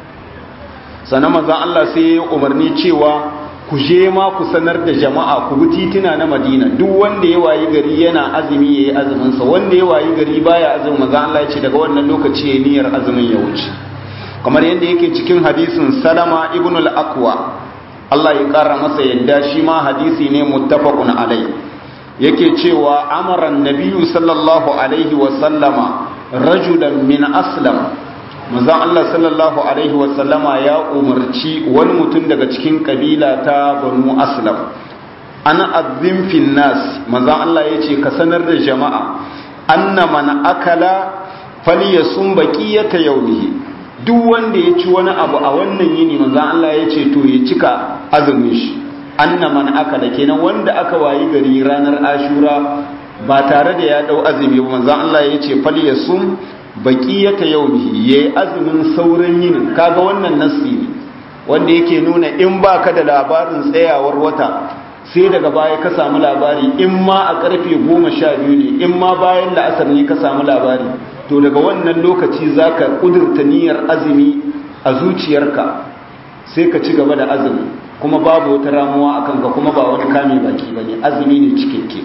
sannan maza Allah sai ya umarni cewa ku je ma ku sanar da jama'a ku bi tituna na madina duk wanda ya wayi gari yana azumi ya yi azuminsa wanda ya wayi gari baya azumin maza Allah ya ce daga wannan lokaci ya niyyar azumin ya wuce kamar yadda yake cikin hadisin salama ibn al-aqwa Allah ya kara masa yadda shi ma hadisi ne muttafaqun alai yake cewa amara nabiyyu sallallahu alaihi wa sallama rajulan min aslam manzon Allah sallallahu alaihi wasallama ya umarci wani mutum daga cikin kabila ta banu aslam ana azim fin nas manzon Allah ya ce ka sanar da jama'a anna man akala falyasum baqiyata yawmihi duk wanda ya ci wani abu a wannan yini manzon Allah ya ce to ya cika azumin shi anna man akala kenan wanda aka wayi gari ranar ashura ba tare da ya dau azumi ba manzon Allah ya ce falyasum baqiyata yawmihi yayi azumin sauran yinin kaga wannan nassi ne wanda yake nuna in baka da labarin tsayawar wata sai daga baya ka samu labari in ma a karfe 12 ne in ma bayan la'asar ne ka samu labari to daga wannan lokaci zaka kudurta niyyar azumi a zuciyarka sai ka ci gaba da azumi kuma babu wata ramuwa akan ka kuma ba wani kame baki bane azumi ne cikakke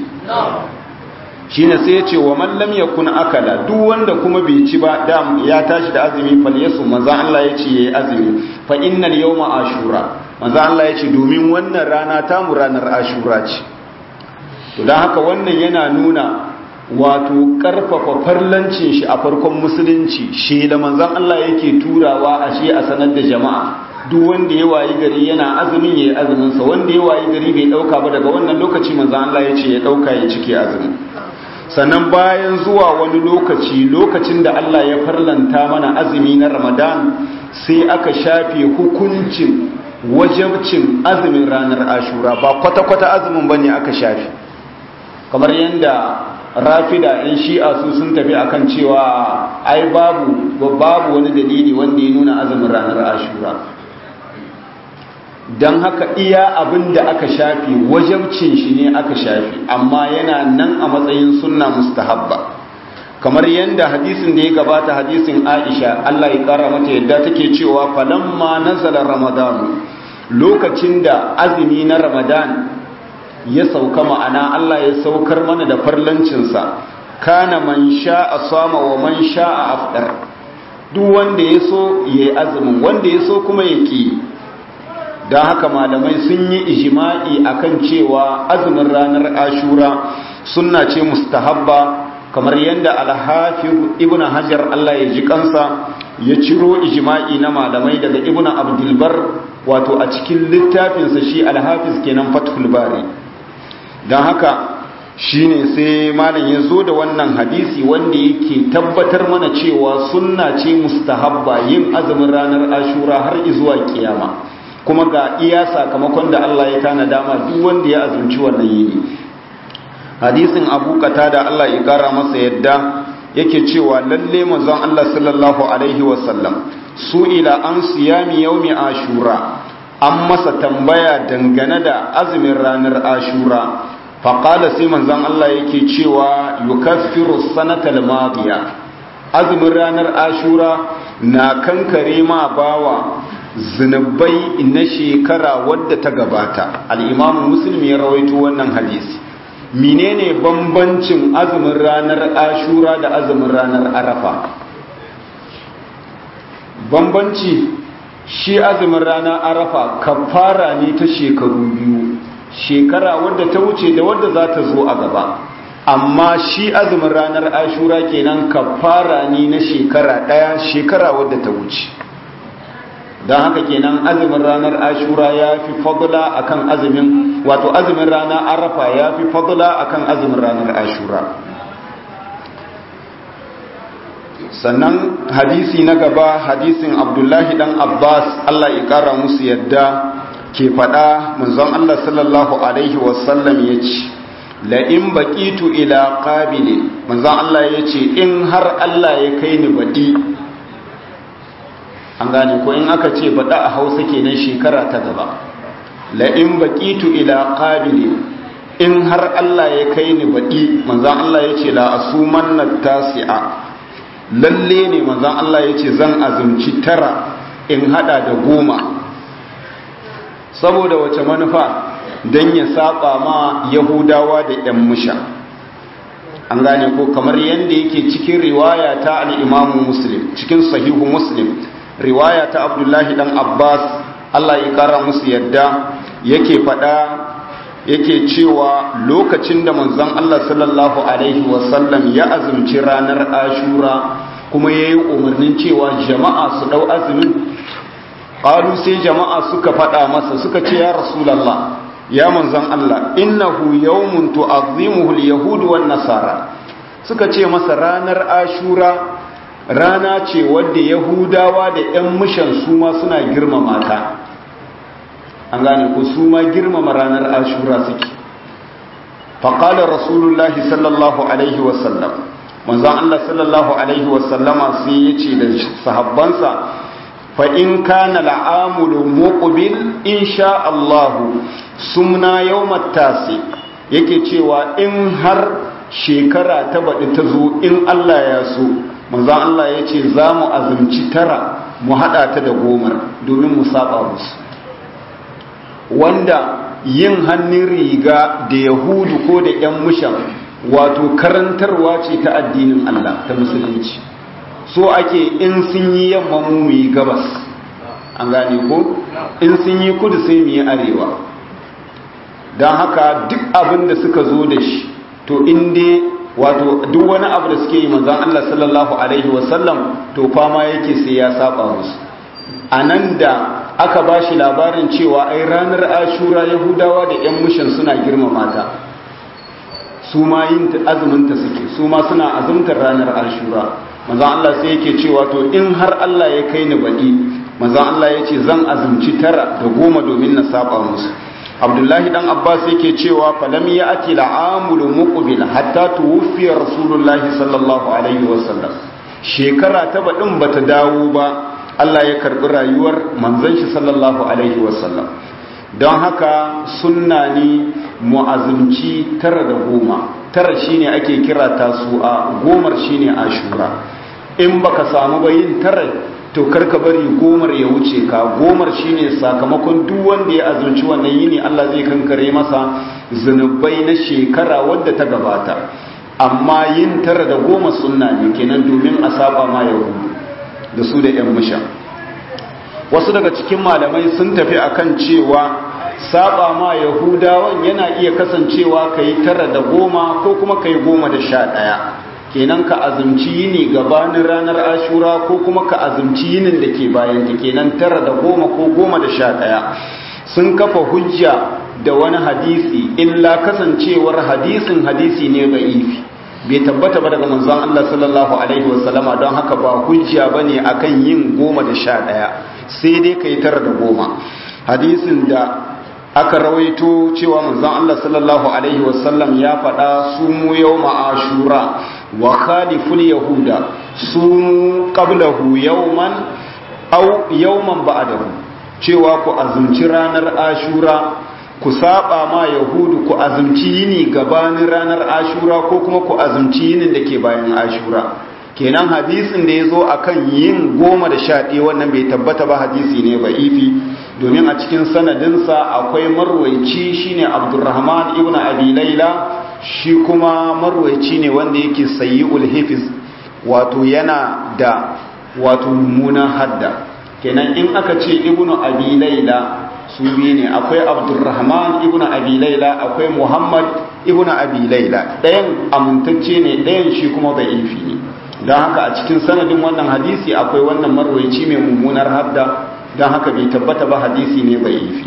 shine sai ya ce wa man lam yakun akala duk wanda kuma bai ci ba da ya tashi da azumi fal yasu manzo Allah ya ce yayi azumi fa innal yawma ashura manzo Allah ya ce domin wannan rana ta mu ranar ashura ce to dan haka wannan yana nuna wato karfafa farlancin shi a farkon musulunci shi da manzon Allah yake turawa ashe a sanar da jama'a duk wanda ya wayi gari yana azumin yayi azumin sa wanda ya wayi gari bai dauka ba daga wannan lokaci manzon Allah ya ce ya dauka ya cike azumin sannan bayan zuwa wani lokaci lokacin da Allah ya farlanta mana azumi na Ramadan sai aka shafe hukuncin wajabcin azumin ranar Ashura ba kwata-kwata azumin bane aka shafe kamar yadda rafida in shi'a su sun tafi akan cewa ai babu babu wani dalili wanda ya nuna azumin ranar Ashura don haka iya abin da aka shafi wajabcin shi ne aka shafi amma yana nan a matsayin sunna mustahabba kamar yadda hadisin da ya gabata hadisin aisha allah ya kara mata yadda take cewa falamma nazala ramadan lokacin da azumi na ramadan ya sauka ma'ana allah ya saukar mana da farlancinsa kana man sha'a sama wa man sha'a afdar duk wanda ya so ya yi azumin wanda ya so kuma ya ƙi don haka malamai sun yi ijima'i akan cewa azumin ranar ashura sunna ce mustahabba kamar yadda alhafiz ibn hajar Allah ya ji kansa ya ciro ijima'i na malamai daga ibn abdulbar wato a cikin littafinsa shi alhafiz kenan fathul bari don haka shine sai malam ya zo da wannan hadisi wanda yake tabbatar mana cewa sunna ce mustahabba yin azumin ranar ashura har izuwa kiyama kuma ga iya sakamakon da Allah ya tana dama duk wanda ya azumci wannan yini hadisin abu da Allah ya kara masa yadda yake cewa lalle manzon Allah sallallahu alaihi wasallam su ila an siyami yaumi ashura an masa tambaya dangane da azumin ranar ashura faƙala sai manzon Allah yake cewa yukaffiru sanatal madiya azumin ranar ashura na kankare ma bawa zunubai na shekara wadda ta gabata al'imamu musulmi ya rawaito wannan hadisi menene bambancin azumin ranar ashura da azumin ranar arafa bambanci shi azumin ranar arafa kafara ne ta shekaru biyu shekara wadda ta wuce da wadda za ta zo a gaba amma shi azumin ranar ashura kenan kafara ne na shekara ɗaya shekara wadda ta wuce don haka kenan azumin ranar ashura ya fi fadula akan azumin wato azumin ranar arafa ya fi fadula akan azumin ranar ashura sannan hadisi na gaba hadisin abdullahi dan abbas allah ya kara musu yadda ke faɗa manzon allah sallallahu alaihi wasallam ya ce la in baqitu ila qabili manzon Allah yace in har Allah ya kai ni badi an gane ko in aka ce bada a Hausa kenan shekara ta gaba la in baqitu ila qabili in har Allah ya kai ni badi manzon Allah yace la asumanna tasi'a lalle ne manzon Allah yace zan azumci tara in hada da goma saboda wace manufa don ya saba ma yahudawa da yan musha an gane ko kamar yadda yake cikin riwaya ta al'imamu muslim cikin sahihu muslim riwaya ta abdullahi dan abbas allah ya kara musu yadda yake fada yake cewa lokacin da manzon allah sallallahu alaihi wasallam ya azumci ranar ashura kuma ya yi umarnin cewa jama'a su dau azumin ƙalu sai jama'a suka faɗa masa suka ce ya rasulallah ya manzan Allah innahu yawmun tu'azzimuhu al-yahud wan nasara suka ce masa ranar ashura rana ce wadda yahudawa da ƴan mishan su ma suna girmama ta an gane ko su ma girmama ranar ashura suke faqala rasulullahi sallallahu alaihi wasallam manzan Allah sallallahu alaihi wasallama sai yace da sahabbansa فإن كان العامل مقبل إن شاء الله سمنا يوم التاسع yake cewa in har shekara ta baɗi ta zo in Allah ya so manzan Allah ya ce za mu azumci tara mu haɗa ta da gomar domin mu saba musu wanda yin hannun riga da yahudu ko da 'yan mushan wato karantarwa ce ta addinin Allah ta musulunci so ake in sun yi yamma mu yi gabas an gane ko in sun yi kudu sai mu yi arewa don haka duk abin da suka zo da shi to inda wato duk wani abu da suke yi manzan Allah sallallahu alaihi wasallam to fama yake sai ya saba musu a nan da aka ba shi labarin cewa ai ranar ashura yahudawa da 'yan mushin suna girmama ta su ma yin azuminta suke su ma suna azumtar ranar ashura manzan Allah sai yake cewa to in har Allah ya kai ni baɗi manzan Allah ya ce zan azumci tara da goma domin na saba musu abdullahi dan abbas yake cewa falam ya ati la'amul muqbil hatta tuwfiya rasulullahi sallallahu alaihi wasallam shekara ta baɗin bata dawo ba Allah ya karbi rayuwar manzon shi sallallahu alaihi wasallam don haka sunna ne mu'azumci tara da goma tara shine ake kira tasu'a gomar shine ashura in baka samu ba yin tara to karka bari gomar ya wuce ka gomar shine sakamakon duk wanda ya azumci wannan yini Allah zai kankare masa zunubai na shekara wadda ta gabata amma yin tara da goma sunna ne kenan domin a saba ma yahudu da su da yan musha wasu daga cikin malamai sun tafi akan cewa saba ma yahudawan yana iya kasancewa ka yi tara da goma ko kuma ka yi goma da sha ɗaya kenan ka azumci yini gabanin ranar ashura ko kuma ka azumci yinin da ke bayan ta kenan tara da goma ko goma da sha ɗaya sun kafa hujja da wani hadisi illa kasancewar hadisin hadisi ne ga ifi bai tabbata ba daga manzon Allah sallallahu alaihi wasallama don haka ba hujja bane akan yin goma da sha ɗaya sai dai ka yi tara da goma hadisin da aka rawaito cewa manzon Allah sallallahu alaihi wasallam ya faɗa sumu yawma ashura wa khaliful yahuda sumu qablahu yawman aw yawman ba'dahu cewa ku azumci ranar ashura ku saba ma yahudu ku azumci yini gabanin ranar ashura ko kuma ku azumci yinin da ke bayan ashura kenan hadisin da ya zo a kan yin goma da sha ɗaya wannan bai tabbata ba hadisi ne ba ifi domin a cikin sanadinsa akwai marwaici shine abdurrahman ibn abi laila shi kuma marwaici ne wanda yake sayi ulhifiz wato yana da wato mummunan hadda kenan in aka ce ibn abi laila su biyu ne akwai abdurrahman ibn abi laila akwai muhammad ibn abi laila ɗayan amintacce ne ɗayan shi kuma bai ifi ne don haka a cikin sanadin wannan hadisi akwai wannan marwaici mai mummunar hadda don haka bai tabbata ba hadisi ne bai ifi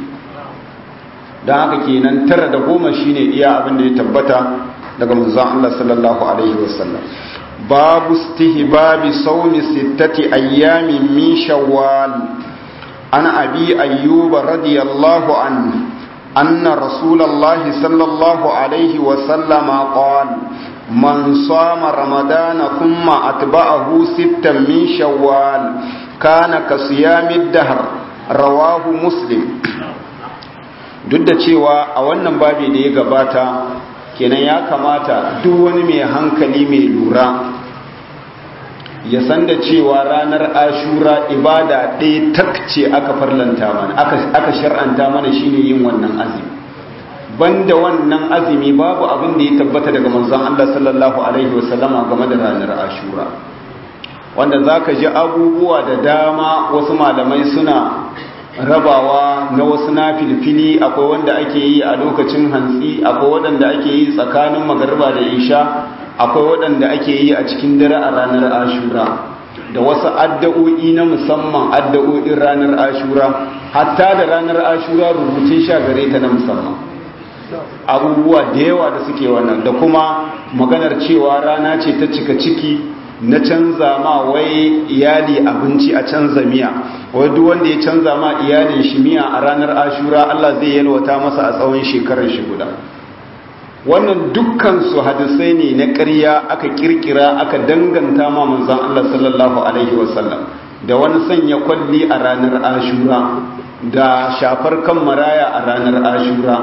don haka kenan tara da goma shine iya abin da ya tabbata daga manzon Allah sallallahu alaihi wasallam babu istihbabi sawmi sittati ayyamin min shawwal an abi ayyub radiyallahu anhu أن رسول الله صلى الله عليه وسلم قال من صام رمضان ثم أتبعه ستا من شوال كان كصيام الدهر رواه مسلم duk da cewa a wannan babi da ya gabata kenan ya kamata duk wani mai hankali mai lura ya san da cewa ranar ashura ibada ɗaya takce aka farlanta mana aka shar'anta mana shine yin wannan azumi banda wannan azumi babu abin da ya tabbata daga manzon Allah sallallahu alaihi wasallama game da ranar ashura wanda zaka ji abubuwa da dama wasu malamai suna rabawa na wasu na filfili akwai wanda ake yi a lokacin hantsi akwai waɗanda ake yi tsakanin magarba da isha akwai waɗanda ake yi a cikin dare a ranar ashura da wasu addu'o'i na musamman addu'o'in ranar ashura hatta da ranar ashura rubutun sha gare ta na musamman abubuwa da yawa da suke wannan da kuma maganar cewa rana ce ta cika ciki na canza ma wai iyali abinci a canza miya wai duk wanda ya canza ma iyalin shi miya a ranar ashura Allah zai yalwata masa a tsawon shekarar shi guda wannan dukkan su hadisai ne na ƙarya aka kirkira aka danganta ma manzon Allah sallallahu alaihi wasallam da wani sanya kwalli a ranar ashura da shafar kan maraya a ranar ashura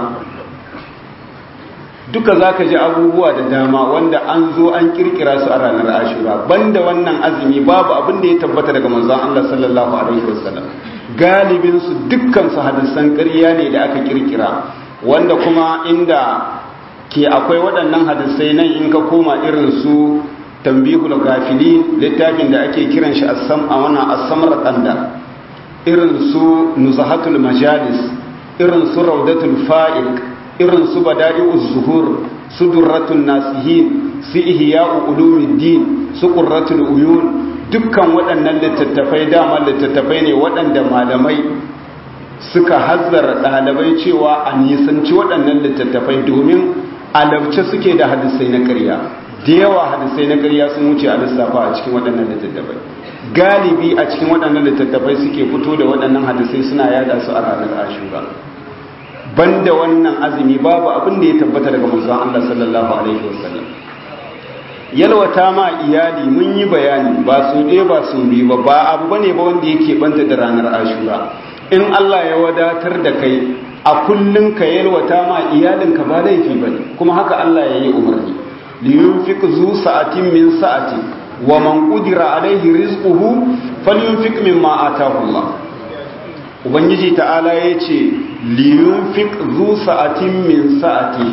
duka za ka ji abubuwa da dama wanda an zo an kirkira su a ranar ashura banda wannan azumi babu abin da ya tabbata daga manzon Allah sallallahu alaihi wasallam galibin su dukkan su hadisan ƙarya ne da aka kirkira wanda kuma inda ke akwai waɗannan hadisai nan in ka koma irin su tambihul gafili littafin da ake kiran shi assam a wannan asamar tsanda irin su nuzahatul majalis irin su raudatul fa'iq irin su bada'i'uz zuhur su durratun nasihin su ihya'u ulumuddin su qurratul uyun dukkan waɗannan littattafai dama littattafai ne waɗanda malamai suka hazzara ɗalibai cewa a nisanci waɗannan littattafai domin alabce suke da hadisai na ƙarya da yawa hadisai na ƙarya sun wuce a lissafa a cikin waɗannan littattafai galibi a cikin waɗannan littattafai suke fito da waɗannan hadisai suna yada su a ranar ashura banda wannan azumi babu abin da ya tabbata daga manzon Allah sallallahu alaihi wasallam yalwata ma iyali mun yi bayani ba su ɗaya ba su biyu ba ba abu bane ba wanda yake banta da ranar ashura in Allah ya wadatar da kai a kullun ka yalwata ma iyalinka ba laifi bane kuma haka Allah ya yi umarni liyunfiq zu sa'atin min sa'ati wa man qudira alaihi rizquhu falyunfiq mimma ataahu Allah ubangiji ta'ala ya ce liyunfiq zu sa'atin min sa'ati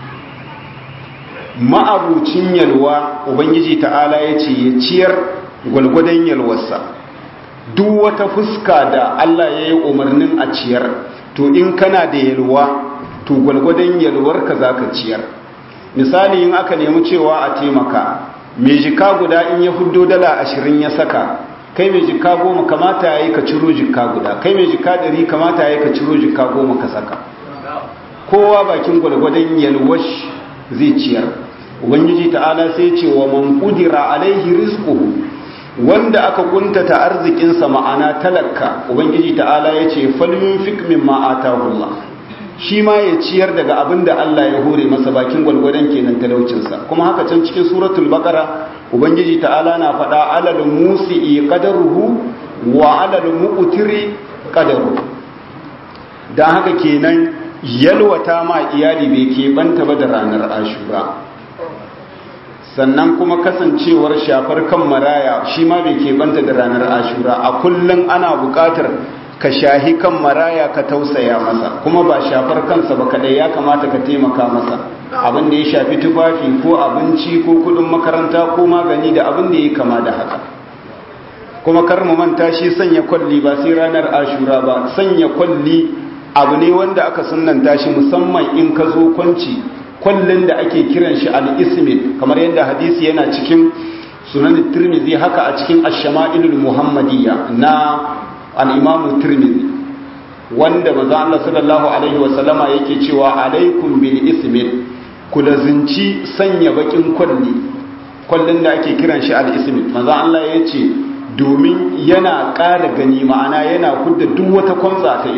ma'abucin yalwa ubangiji ta'ala ya ce ya ciyar gwalgwadon yalwarsa duk wata fuska da Allah ya yi umarnin a ciyar to in kana da yalwa to gwalgwadon yalwarka za ka ciyar misali in aka nemi cewa a taimaka mai jika guda in ya hudo dala ashirin ya saka kai mai jika goma kamata ya yi ka ciro jika guda kai mai jika ɗari kamata ya yi ka ciro jika goma ka saka kowa bakin gwalgwadon yalwash zai ciyar ubangiji ta'ala sai ce wa man kudira alaihi rizquhu wanda aka kuntata arzikinsa ma'ana talaka ubangiji ta'ala ya ce falyunfik mimma atahu Allah shi ma ya ciyar daga abin da Allah ya hore masa bakin gwalgwadon kenan talaucinsa kuma haka can cikin suratul baqara ubangiji ta'ala na faɗa alal musi'i qadaruhu wa alal mu'tiri qadaruhu dan haka kenan yalwata ma iyali bai ke banta ba da ranar ashura sannan kuma kasancewar shafar kan maraya shi ma bai ke banta da ranar ashura a kullum ana buƙatar ka shahi kan maraya ka tausaya masa kuma ba shafar kansa ba kadai ya kamata ka taimaka masa abin da ya shafi tufafi ko abinci ko kudin makaranta ko magani da abin da ya kama da haka kuma kar mu manta shi sanya kwalli ba sai ranar ashura ba sanya kwalli abu ne wanda aka sunnanta shi musamman in ka zo kwanci kwallon da ake kiran shi al-ismid kamar yadda hadisi yana cikin sunan tirmidhi haka a cikin ash-shama'ilul muhammadiyya na al-imam tirmidhi wanda manzo Allah sallallahu alaihi wa sallama yake cewa alaikum bil ismid ku lazinci sanya bakin kwalli kwallon da ake kiran shi al-ismid manzo Allah yace domin yana ƙara gani ma'ana yana kudda duk wata kwamza ta ido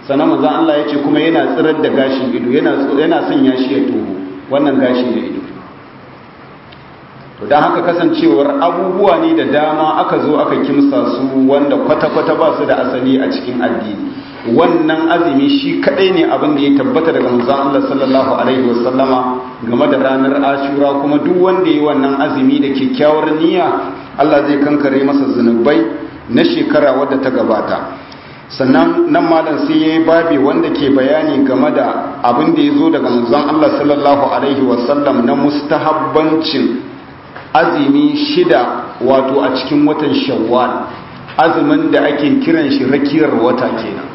sannan manzon Allah ya ce kuma yana tsirar da gashin ido yana yana sanya shi ya toho wannan gashi na ido to dan haka kasancewar abubuwa ne da dama aka zo aka kimsa su wanda kwata-kwata ba su da asali a cikin addini wannan azumi shi kadai ne abin da ya tabbata daga manzon Allah sallallahu alaihi wasallama game da ranar Ashura kuma duk wanda yi wannan azumi da kyakkyawar niyya Allah zai kankare masa zunubai na shekara wadda ta gabata sannan nan malam sai yayi babi wanda ke bayani game da abin da yazo daga manzon Allah sallallahu alaihi wasallam na mustahabbancin azumi shida wato a cikin watan Shawwal azumin da ake kiran shi rakiyar wata kenan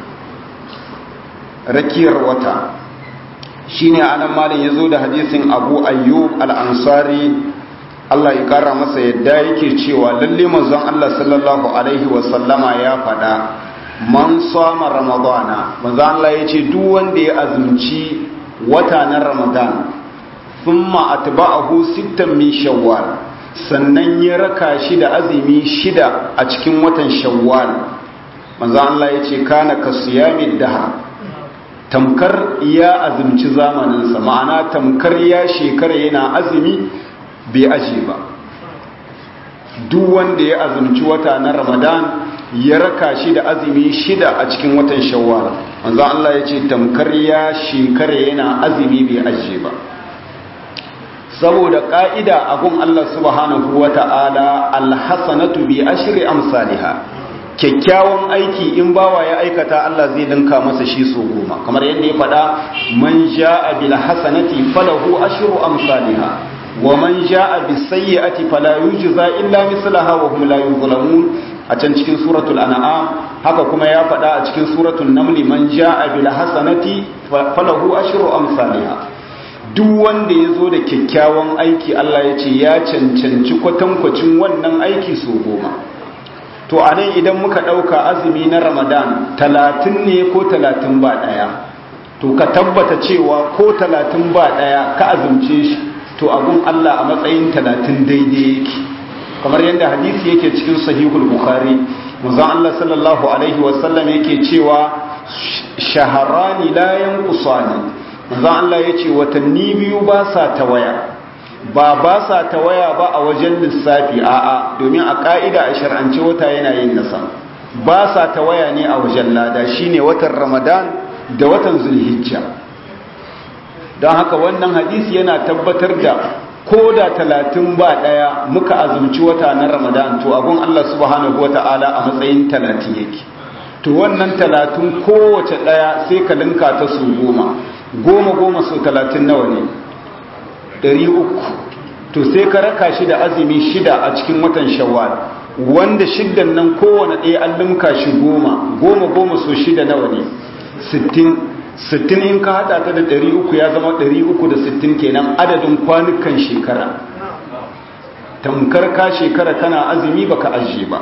rakiyar wata shine anan malam yazo da hadisin Abu Ayyub al-Ansari Allah ya kara masa yadda yake cewa lalle manzon Allah sallallahu alaihi wasallama ya faɗa man sama ramadana manzon Allah yace duk wanda ya azumci wata na ramadan thumma atba'ahu sittan min shawwal sannan ya raka shi da azumi shida a cikin watan shawwal manzon Allah yace kana kasiyamid dahar tamkar ya azumci zamaninsa ma'ana tamkar ya shekara yana azumi bai aje ba duk wanda ya azumci wata na ramadan ya raka shi da azumi shida a cikin watan shawwal manzo Allah ya ce tamkar ya shekara yana azumi bai aje ba saboda ka'ida abun Allah subhanahu wata'ala alhasanatu bi ashri amsalha kyakkyawan aiki in bawa ya aikata Allah zai linka masa shi so goma kamar yadda ya faɗa man ja'a bil hasanati falahu ashru amsalha wa man ja'a bis sayyi'ati fala yujza illa mislaha wa hum la yuzlamun a can cikin suratul an'am haka kuma ya faɗa a cikin suratul naml man ja'a bil hasanati falahu ashru amsalha duk wanda ya zo da kyakkyawan aiki Allah ya ce ya cancanci kwatankwacin wannan aiki so goma to a nan idan muka ɗauka azumi na ramadan talatin ne ko talatin ba ɗaya to ka tabbata cewa ko talatin ba ɗaya ka azumce shi to abun Allah a matsayin talatin daidai yake kamar yadda hadisi yake cikin sahihul bukhari manzon Allah sallallahu alaihi wasallam yake cewa shaharani la yanqusani manzon Allah yace watanni biyu ba sa tawaya ba ba sa tawaya ba a wajen lissafi a'a domin a ka'ida a shar'ance wata yana yin nasa ba sa tawaya ne a wajen lada shine watan Ramadan da watan Zulhijja don haka wannan hadisi yana tabbatar da ko da talatin ba ɗaya muka azumci wata na ramadan to abun Allah subhanahu wata'ala a matsayin talatin yake to wannan talatin kowace ɗaya sai ka linka ta su goma goma goma su talatin nawa ne ɗari uku to sai ka raka shi da azumi shida a cikin watan shawwal wanda shiddan nan kowane ɗaya an linka shi goma goma goma so shida nawa ne sittin sittin in ka hada ta da ɗari uku ya zama ɗari uku da sittin kenan adadin kwanukan shekara tamkar ka shekara kana azumi baka ajiye ba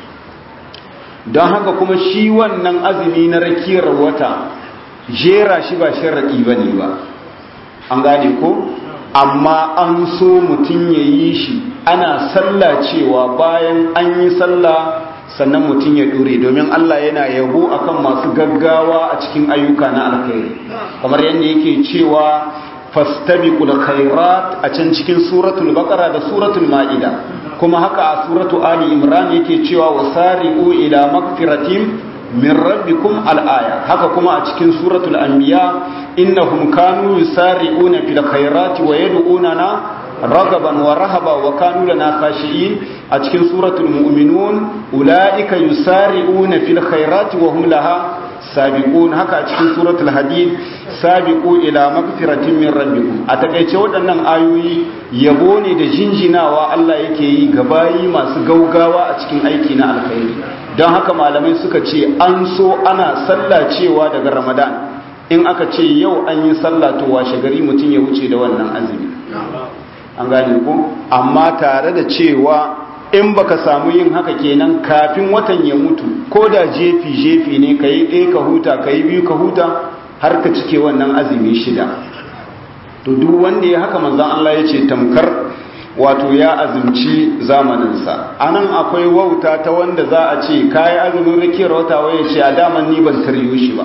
don haka kuma shi wannan azumi na rakiyar wata jera shi ba sharaɗi ba ne ba an gane ko amma an so mutum ya yi shi ana sallah cewa bayan an yi sallah sannan mutum ya dore domin Allah yana yabo akan masu gaggawa a cikin ayyuka na alkhairi kamar yadda yake cewa fastabiqul khairat a can cikin suratul baqara da suratul maida kuma haka a suratu ali imran yake cewa wasari'u ila magfiratin min rabbikum al-aya haka kuma a cikin suratul anbiya innahum kanu yusari'una fil khairati wa yad'unana ragaban wa rahaba wa kanu lana khashi'in a cikin suratul mu'minun ulaika yusari'una fil khairati wa hum laha sabiqun haka a cikin suratul hadid sabiqu ila magfiratin min rabbikum a takeice waɗannan ayoyi yabo ne da jinjinawa Allah yake yi ga bayi masu gaugawa a cikin aiki na alkhairi don haka malamai suka ce an so ana sallah cewa daga ramadan in aka ce yau an yi sallah to washe gari mutum ya wuce da wannan azumi an gane ko amma tare da cewa in baka samu yin haka kenan kafin watan ya mutu ko da jefi jefi ne ka yi ɗaya ka huta ka yi biyu ka huta har ka cike wannan azumi shida to duk wanda ya haka manzan Allah ya ce tamkar wato ya azumci zamaninsa anan akwai wauta ta wanda za a ce kayi azumin rikiyar wata waye ce a daman ni ban taryo shi ba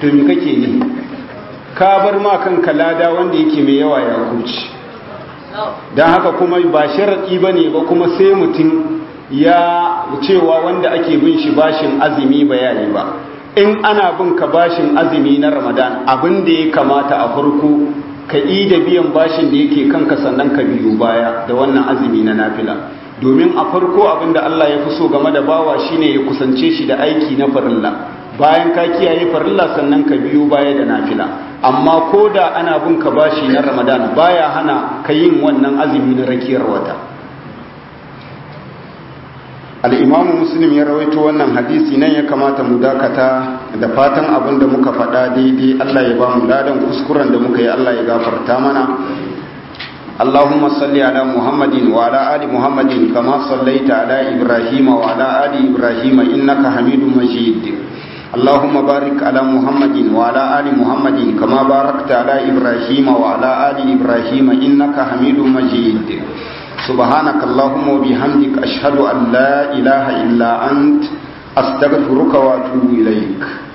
to me kake ne ka bar ma kanka lada wanda yake mai yawa ya kuci don haka kuma ba sharaɗi ba ne ba kuma sai mutum ya cewa wanda ake bin shi bashin azumi bayani ba in ana bin ka bashin azumi na ramadan abin da ya kamata a farko ka yi da biyan bashin da yake kanka sannan ka biyu baya da wannan azumi na nafila domin a farko abin da Allah ya fi so game da bawa shine ya kusance shi da aiki na farilla bayan ka kiyaye farilla sannan ka biyu baya da nafila amma ko da ana bin ka bashi na ramadan baya hana ka yin wannan azumi na rakiyar wata al'imamu muslim ya rawaito wannan hadisi nan ya kamata mu dakata da fatan abin da muka faɗa daidai Allah ya ba mu ladan kuskuren da muka yi Allah ya gafarta mana اللهم صل على محمد وعلى آل محمد كما صليت على إبراهيم وعلى آل إبراهيم إنك حميد مجيد اللهم بارك على محمد وعلى آل محمد كما باركت على إبراهيم وعلى آل إبراهيم إنك حميد مجيد سبحانك اللهم وبحمدك أشهد أن لا إله إلا أنت أستغفرك وأتوب إليك